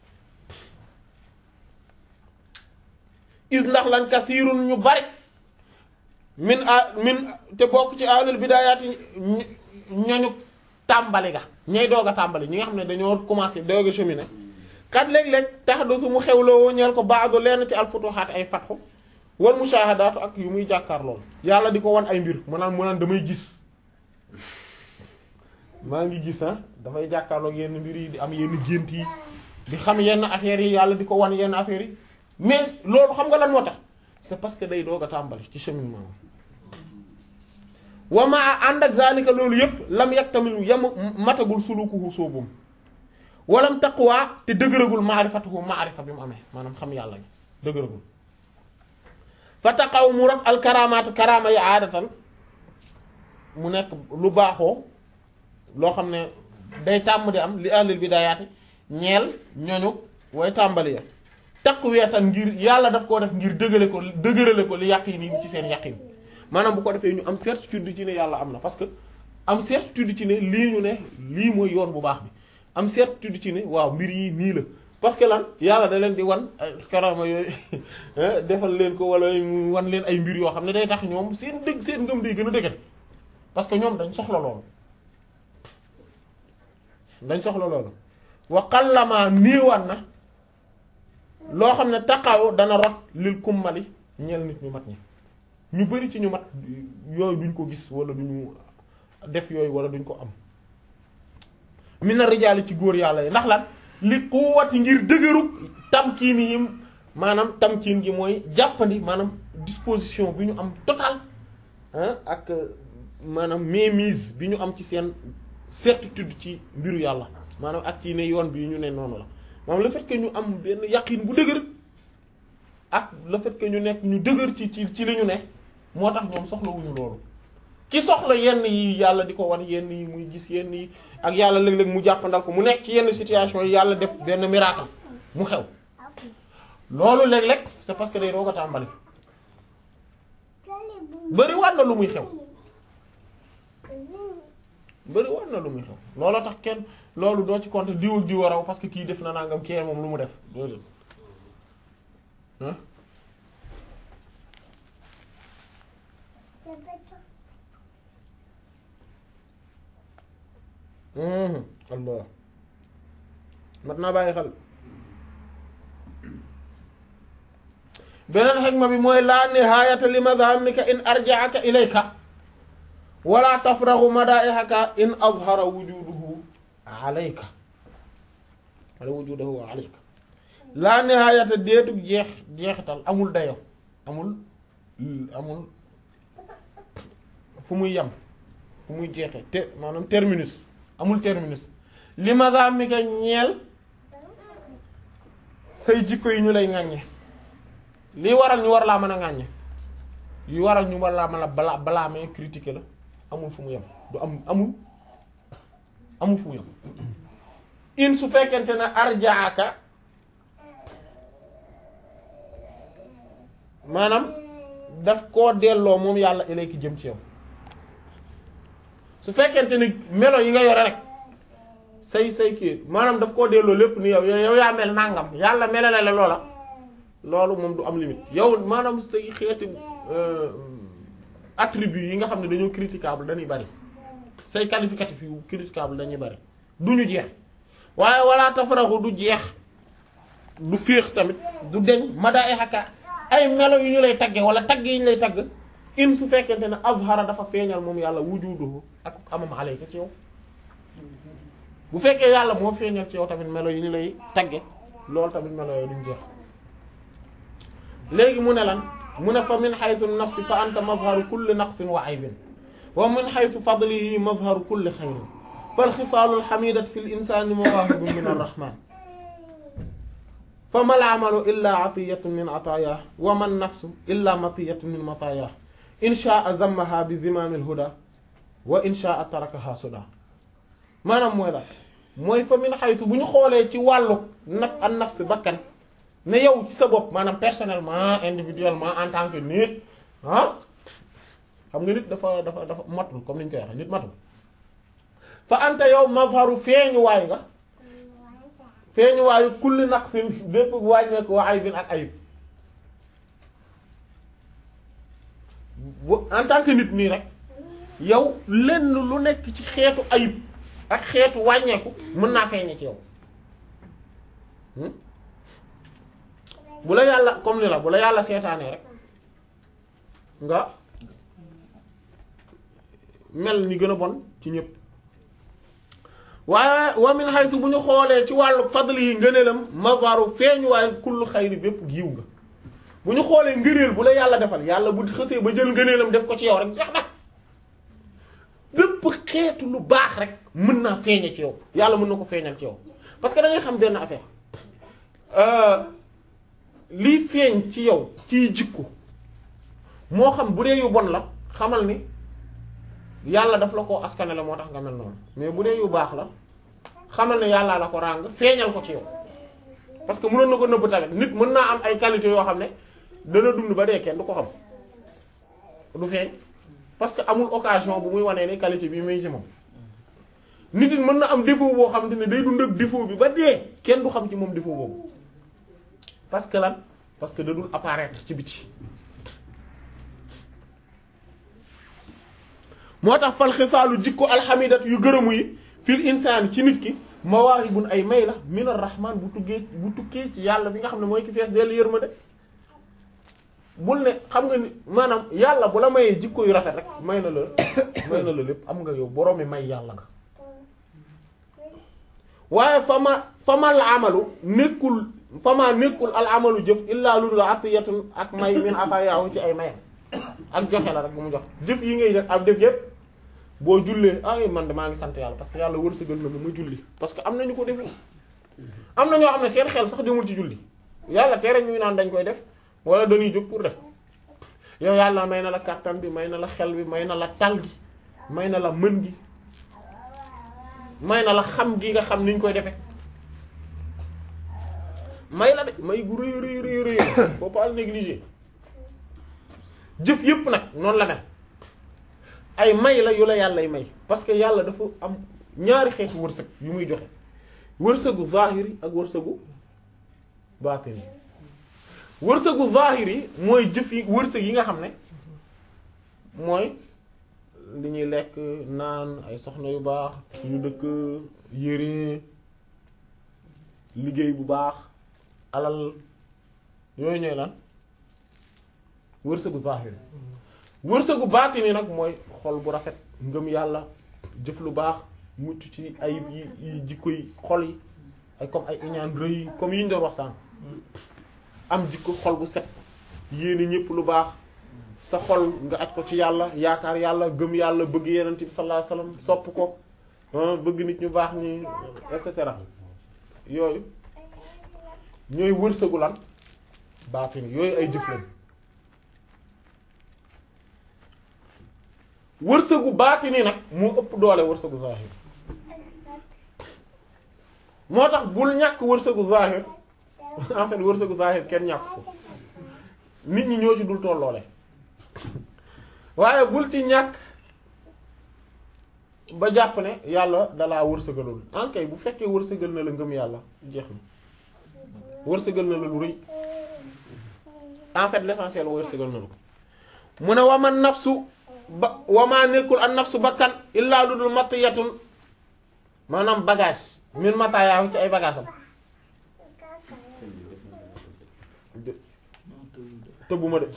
S1: is ndax lan kasiirun ñu bari min a min te bokk ci ahlul bidaayaati ñañu tàmbali ga ñay doog a tàmbali ñi nga xam ne dañoo commencé doog a cheminer kat léeg-léeg tax du su mu xewloo ñeel ko baado lenn ci alfutuhaat ay fatxu wal mushahadaatu ak yu muy jàkkaar lool yàlla di ko wan ay mbir mu naan mu naan damay gis maa ngi gis ah dafay jàkkaarloog yenn mbir yi di am yenn gént yi di xam yenn affaires yi yàlla di ko wan yenn affaires yi mais loolu xam nga lan moo tax c'est parce que day doog a tàmbali ci cheminement wa maa ànd ak zalika loolu yëpp lam yag tamit yam matagul sulukuhu soobum walam taqwa te dëgëragul maarifatuhu maarifa bi mu amee maanaam xam yàlla gi dëgëragul fa taqaw mu rot al karamaatu karama yi aadatan mu nekk lu baaxoo loo xam ne day tàmm di am li ahlil bidayaati ñeel ñoñu way tàmbali ya taqwiyatan ngir yàlla daf koo def ngir dëgële ko dëgërale ko li yaqin yi ci seen yaqin maanaam bu ko defee ñu am certitude ci ne yàlla am na parce que am certitude ci ne lii ñu ne lii mooy yoon bu baax bi am certitude ci ne waaw mbir yi nii la parce que lan yàlla da leen di wan karama yooyu defal leen ko wala mu wan leen ay mbir yoo xam ne day tax ñoom seen dëgg seen ngëm day gën a dëgër parce que ñoom dañ soxla loolu dañ soxla loolu wa qallama néewaan na loo xam ne taqaw dana rot lil kummali ñeel nit ñu mat ñi ñu bari ci ñu mat yooyu duñ ko gis wala duñu def yooyu wala duñ ko am mina rijaali ci góor yàlla yi ndax lan li quwwati ngir dëgërug tamkiin yi maanaam tamkiin gi mooy jàppandi maanaam disposition bi ñu am total ak maanaam mainmise bi ñu am ci seen certitude ci mbiru yàlla maanaam ak ci ne yoon bi ñu ne noonu la maanaam le fait que ñu am benn yaqin bu dëgër ak le fait que ñu nekk ñu dëgër ci ci ci li ñu ne moo tax ñoom soxlawuñu loolu ki soxla yenn yi yàlla di ko wan yenn yi muy gis yenn yi ak yàlla léeg-léeg mu jàppandal ko mu nekk ci yenn situation yi yàlla def benn miracle mu xew loolu léeg-léeg c'est parce que day doog a tàmbali bari war na lu muy xew bari war na lu muy xew looloo tax kenn loolu doo ci compter diw ak diw a raw parce que kii def na nangam kii moom lu mu def loolu ah allah mat naa bàyyi xel beneen xegma bi mooy laa nihaayata li madhamika in arja'aka ilayka wala tafraxu madaihaka in azhara wujuduhu alayka wala wujuduhu alayka laa nihaayata deetug jeex jeexital amul dayo amul amul fu muy yem fu muy jeexe te maanaam terminus amul terminus li madhamika ñeel say jikko yi ñu lay ŋàññe lii waral ñu war laa mën a ŋàññe yi waral ñu war laa mën a bala blâmer critiquer la amul fu mu yem du am amul amul fu mu yem in su fekkente ne arjaaka maanaam daf koo delloo moom yàlla ilayki jëm ci yow su fekkente ni melo yi nga yore rek say say kii maanaam daf koo delloo lépp ni yow yow yaa mel nangam yàlla melale la loola loolu moom du am limite yow maanaam say xeeti attributs yi nga xam ne dañoo critiquable dañuy bari say qualificatif yu critiquable dañuy bari du ñu jeex waaye wala tafaraxu du jeex du féex tamit du deñ mada ay xakka ay melo yu ñu lay tagge wala tagg yi ñu lay tagg in su fekkente ne azhara dafa feeñal moom yàlla wujuduhu ak amam alayka ci yow bu fekkee yàlla moo feeñal ci yow tamit melo yi ñu lay tagge loolu tamit melo yooyu duñ jeex léegi mu ne lan mu ne fa min haythu nafsi fa anta mazharu kulli naqsin wa aybin wa min haythu fadlihi mazharu kulli khayrin fal xisaalul xamidat fi l insani mawahibun min arrahman fa mal amalu illa atiyatun min ataayah wa man nafsu illa matiyatun min mataayah in shaa zammaha bi zimaamil huda wa in shaa tarakaha suda maanaam mooy la mooy fa min xaytu bu ñu xoolee ci wàllu naf an nafs bakkan ne yow ci sa bopp maanaam personnellement individuellement en tant que nit ah xam nga nit dafa dafa dafa matul comme ni ñu koy waxee nit matul fa anta yow mazharu feeñuwaay nga feeñuwaayu kulli naqsin bépp wàññeeku wa aybin ak ayib bu en tant que nit nii rek yow lenn lu nekk ci xeetu ayib ak xeetu wàññeeku mën naa feeñe ci yow bu la yàlla comme ni la bu la yàlla seetaanee rek nga mel ni gën a bon ci ñëpp waaye wa min haythu bu ñu xoolee ci wàllu fadl yi ngëneelam mazaru feeñu waaye kullu xayri bépp giiw nga bu ñu xoolee ngëneel bu la yàlla defal yàlla bu xësee ba jël ngëneelam def ko ci yow rek jeex na bépp xeetu lu baax rek mën naa feeñe ci yow yàlla mën na ko feeñal ci yow parce que da ngay xam benn affaire lii feeñ ci yow ciy jikko moo xam bu dee yu bon la xamal ni yàlla daf la ko askanale moo tax nga mel noonu mais bu dee yu baax la xamal ne yàlla la ko ràng feeñal ko ci yow parce que mënoon na ko nëbb tamit nit mën naa am ay qualité yoo xam ne dana dund ba dee kenn du ko xam du feeñ parce que amul occasion bu muy wanee ni qualité bi muy ci moom nit it mën na am défaut boo xam ne day dund ak défaut bi ba dee kenn du xam ci moom défaut boobu parce que lan parce que da dul apparaître ci biti moo tax fal xisaalu jikko alxamidat yu gërëmu yi fil insaan ci nit ki mawaahibun ay may la min arrahman bu tuggee bu tukkee ci yàlla bi nga xam ne mooy ki fees dellu yërmande bul ne xam nga ni maanaam yàlla bu la mayee jikko yu rafet rek may na la may na la lépp am nga yow boroomi may yàlla nga waaye fama famal amalu nekkul fama nekkul al amalu jëf illaa lu dul atiyatun ak may min atayaahu ci ay mayam ak joxe la rek bu mu jox jëf yi ngay def ab def yépp boo jullee ay man de maa ngi sant yàlla parce que yàlla wërsëgal na ma julli parce que am nañu ko deful am na ñoo xam ne seen xel sax demul ci julli yàlla tere ñuy naan dañ koy def wala dañuy jóg pour def yow yàlla may na la kàttan bi may na la xel bi may na la tal gi may na la mën gi may na la xam gi nga xam niñ koy defee may la de may gu rëy rëy rëy rëy faut pas le négliger jëf yépp nag noonu la mel ay may la yu la yàllay may parce que yàlla dafa am ñaari xeetu wërsëg yu muy joxe wërsëgu zahiri ak wërsëgu baatini wërsëgu zahiri mooy jëf yi wërsëg yi nga xam ne mooy li ñuy lekk naan ay soxna yu baax yu dëkk yére liggéey bu baax alal yooyu ñooy lan wërsëgu zahiri wërsëgu baatini nag mooy xol bu rafet ngëm yàlla jëf lu baax mucc ci ayib yi yi jikko yi xol yi ay comme ay iñaan rëy comme yi ñu doon wax sànq am jikko xol bu set yéene ñépp lu baax sa xol nga aj ko ci yàlla yaakaar yàlla gëm yàlla bëgg yenent bi sallallahu alayhi wasallam sopp ko bëgg nit ñu baax ñi et cetera yooyu ñooy wërsëgu lan baatini yooyu ay jëf lañ wërsëgu baatini nag moo ëpp doole wërsëgu zahir moo tax bul ñàkk wërsëgu zahir en fait wërsëgu zahir kenn ñàkk ko nit ñi ñoo ci dul tolloole waaye bul ci ñàkk ba jàpp ne yàlla dalaa wërsëgalul ankay bu fekkee wërsëgal na la ngëm yàlla jeex na wërsëgal na la lu rëy en fait l'essentiel wërsëgal na la ko mu ne waman nafsu ba wamaa nekkul an nafsu bakkan illaa lu dul matiyatun maanaam bagage min matayaahu ci ay bagage am tëbbuma de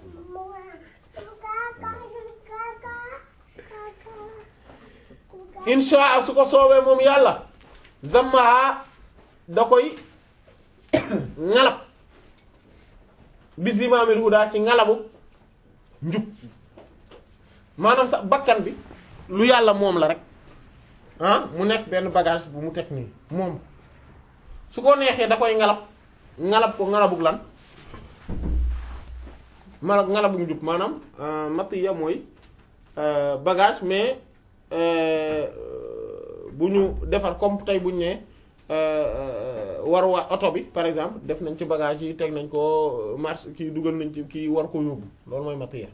S1: insha su ko soobee moom yàlla zammaa da koy ngalab bi zimaamil huda ci ngalabu njub maanaam sax bakkan bi lu yàlla moom la rek ah mu nekk benn bagage bu mu teg nii moom su ko neexee da koy ngalab ngalab ko ngalabug lan mala ngalabug njub maanaam matiya mooy bagage mais bu ñu defar comme tey bu ñu nee war wa oto bi par exemple def nañ ci bagage yi teg nañ ko marche kii dugal nañ ci kii war ko yóbbu loolu mooy matière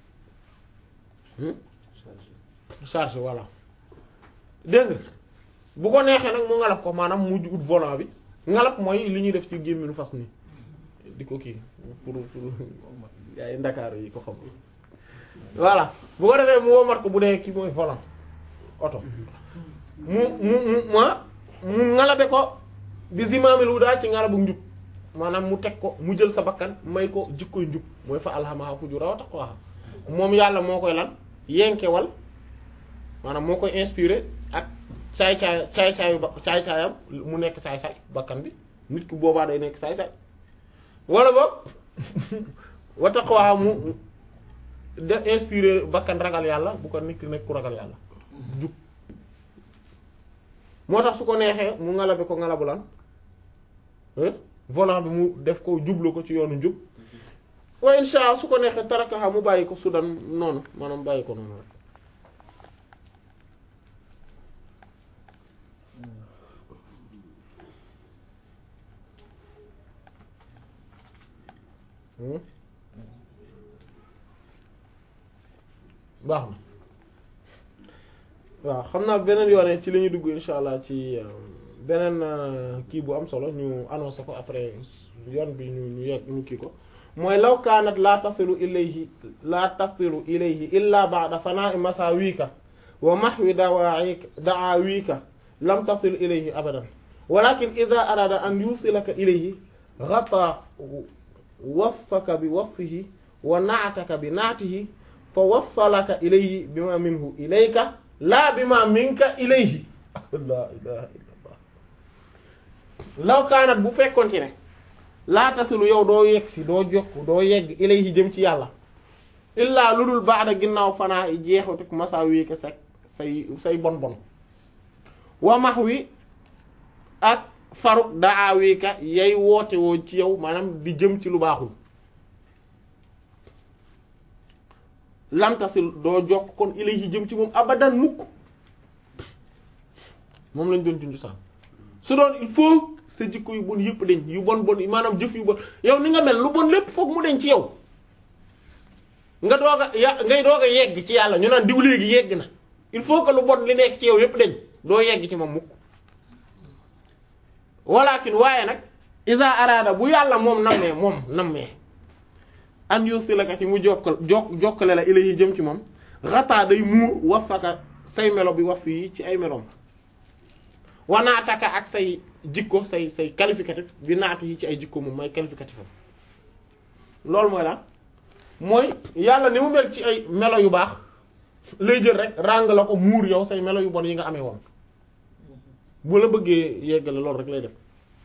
S1: charge voilà dégg nga bu ko neexee nag mu ngalab ko maanaam mujj ut volant bi ngalab mooy li ñuy def ci gémminu fas ni di ko kii pour pour ay ndakaaru yi ko xam voilà bu ko defee mu womat ko bu dee kii mooy volant oto mu mu mu ma mu ngalabe ko bi zimaamil hudaa ci ngalabu njub maanaam mu teg ko mu jël sa bakkan may ko jikkoy njub mooy fa alhamaha fujuraha wa taqwaha moom yàlla moo koy lan yenkewal maanaam moo koy inspiré ak caay caay caay caayu ba caay caayam mu nekk saay saay bakkan bi nit ki boobaa day nekk saay saay wala boog wa taqwaha mu de inspiré bakkan ragal yàlla bu ko nit ki nekk ku ragal yàlla jub moo tax su ko neexee mu ngalabe ko ngalabu lan volant bi mu def ko jublu ko ci yoonu njub wa insha Allah su ko neexee tarakaha mu bàyyi ko sudan noonu maanaam bàyyi ko noonu rek baax na waaw xam naa beneen yoone ci li ñu dugg insha allah ci beneen kii bu am solo ñu annoncé ko après yoon bi ñu ñu yegg ñu kii ko mooy law kaanat laa tasilu ilayhi laa tasilu ilayhi illa ba'da fanaa'i masaawika wa mahwi dawaa'ika da'aawika lam tasil ilayhi abadan walakin idha arada an yusilaka ilayhi ghata wasfaka bi wasfihi wa na'ataka bi na'tihi fa wassalaka ilayhi bima minhu ilayka laa bima minka ilayhi la ilaha illallah law kaanat bu fekkonti ne laa tasilu yow doo yegg si doo jokk doo yegg ilayhi jëm ci yàlla illaa lu dul baada ginnaaw fanaa i jeexatuk masa wii ko sa say say bon bon wa max wi ak faruk daa wii ka yay woote woo ci yow maanaam di jëm ci lu baaxul lamtasil doo jokk kon ilayhi jëm ci moom abadan mukk moom lañ doon junju sax su doon il faut sa jikko yu bon yëpp dañ yu bon bon maanaam jëf yu bon yow ni nga mel lu bon lépp foog mu dañ ci yow nga doog a ya ngay doog a yegg ci yàlla ñu naan diw léegi yegg na il faut que lu bon li nekk ci yow yëpp dañ doo yegg ci moom mukk walakin waaye nag isa araada bu yàlla moom nammee moom nammee an yusilaka ci mu jokkal jok jokkale la ilayhi jëm ci moom xataa day muur wasfaka say melo bi wasf yi ci ay meloom wanaataka ak say jikko say say qualificatif bi naat yi ci ay jikko moom mooy qualificatif am loolu mooy la mooy yàlla ni mu mel ci ay melo yu baax lay jël rek ràng la ko muur yow say melo yu bon yi nga amee woon bu la bëggee yeggale loolu rek lay def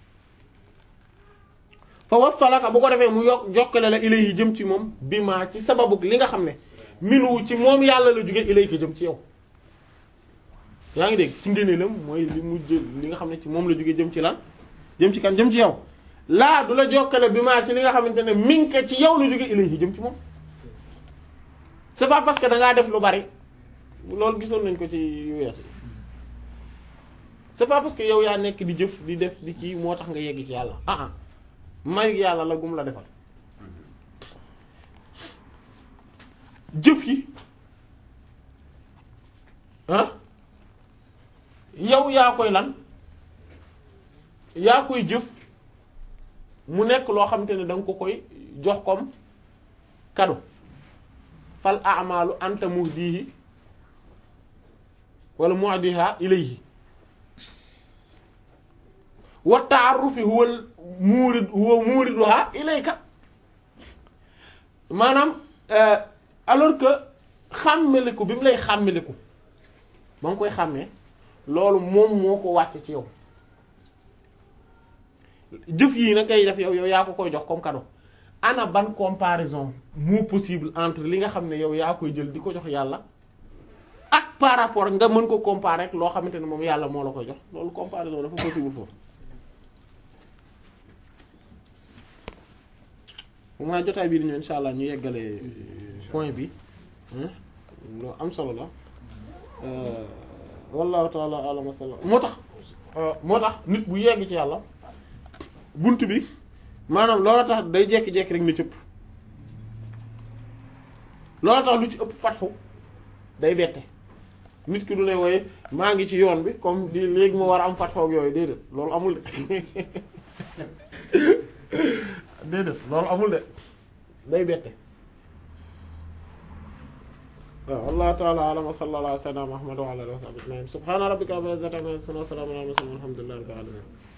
S1: fa wasfalaka bu ko defee mu yokk jokkale la ilay yi jëm ci moom bi ma ci sababu li nga xam ne minu ci moom yàlla la jóge ilay ko jëm ci yow yaa ngi dégg ci ngëneelam mooy li mu jël li nga xam ne ci moom la jóge jëm ci lan jëm ci kan jëm ci yow laa du la jokkale bi maa ci li nga xamante ne min ka ci yow la jóge ilay yi jëm ci moom c'est pas parce que da ngaa def lu bari loolu gisoon nañ ko ci yu wees c'est pas parce que yow yaa nekk di jëf di def di kii moo tax nga yegg ci yàlla ah ah mayu yàlla la gum la defal jëf yi ah yow yaa koy lan yaa koy jëf mu nekk loo xamante ne da nga ko koy jox comme cadeau fal a'malu anta muhdihi wala muhdiha ilayhi wa ta'arrufi huwa muurid huwa muuriduha ilayka maanaam alors que xàmmeliku bi mu lay xàmmeliku ba nga koy xàmmee loolu moom moo ko wàcc ci yow jëf yii na ngay def yow yow yaa ko koy jox comme cadeau ana ban comparaison moo possible entre li nga xam ne yow yaa koy jël di ko jox yàlla ak par rapport nga mën ko comparer ak loo xamante ne moom yàlla moo la ko jox loolu comparaison dafa possible foofu bu ma jotaay bii di ñëw insha allah ñu yeggale point bi lu am solo la wallahu taala alam wa sallam moo tax moo tax nit bu yegg ci yàlla bunt bi maanaam loola tax day jekki-jekki rek ni cëpp loola tax lu ci ëpp fatxu day bette nit ki du ne wooye maa ngi ci yoon bi comme di léegi ma war a am fatxoog yooyu déedéet loolu amul de déedéet loolu amul de day bette waaw wallahu ta'ala a'lam wa sallallahu ala sayyidina Muhammad wa ala alihi wa sahbihi ajma'in subhana rabbika rabbil izzati amma yasifun wa salamun ala al mursalin walhamdulillahi rabbil alamin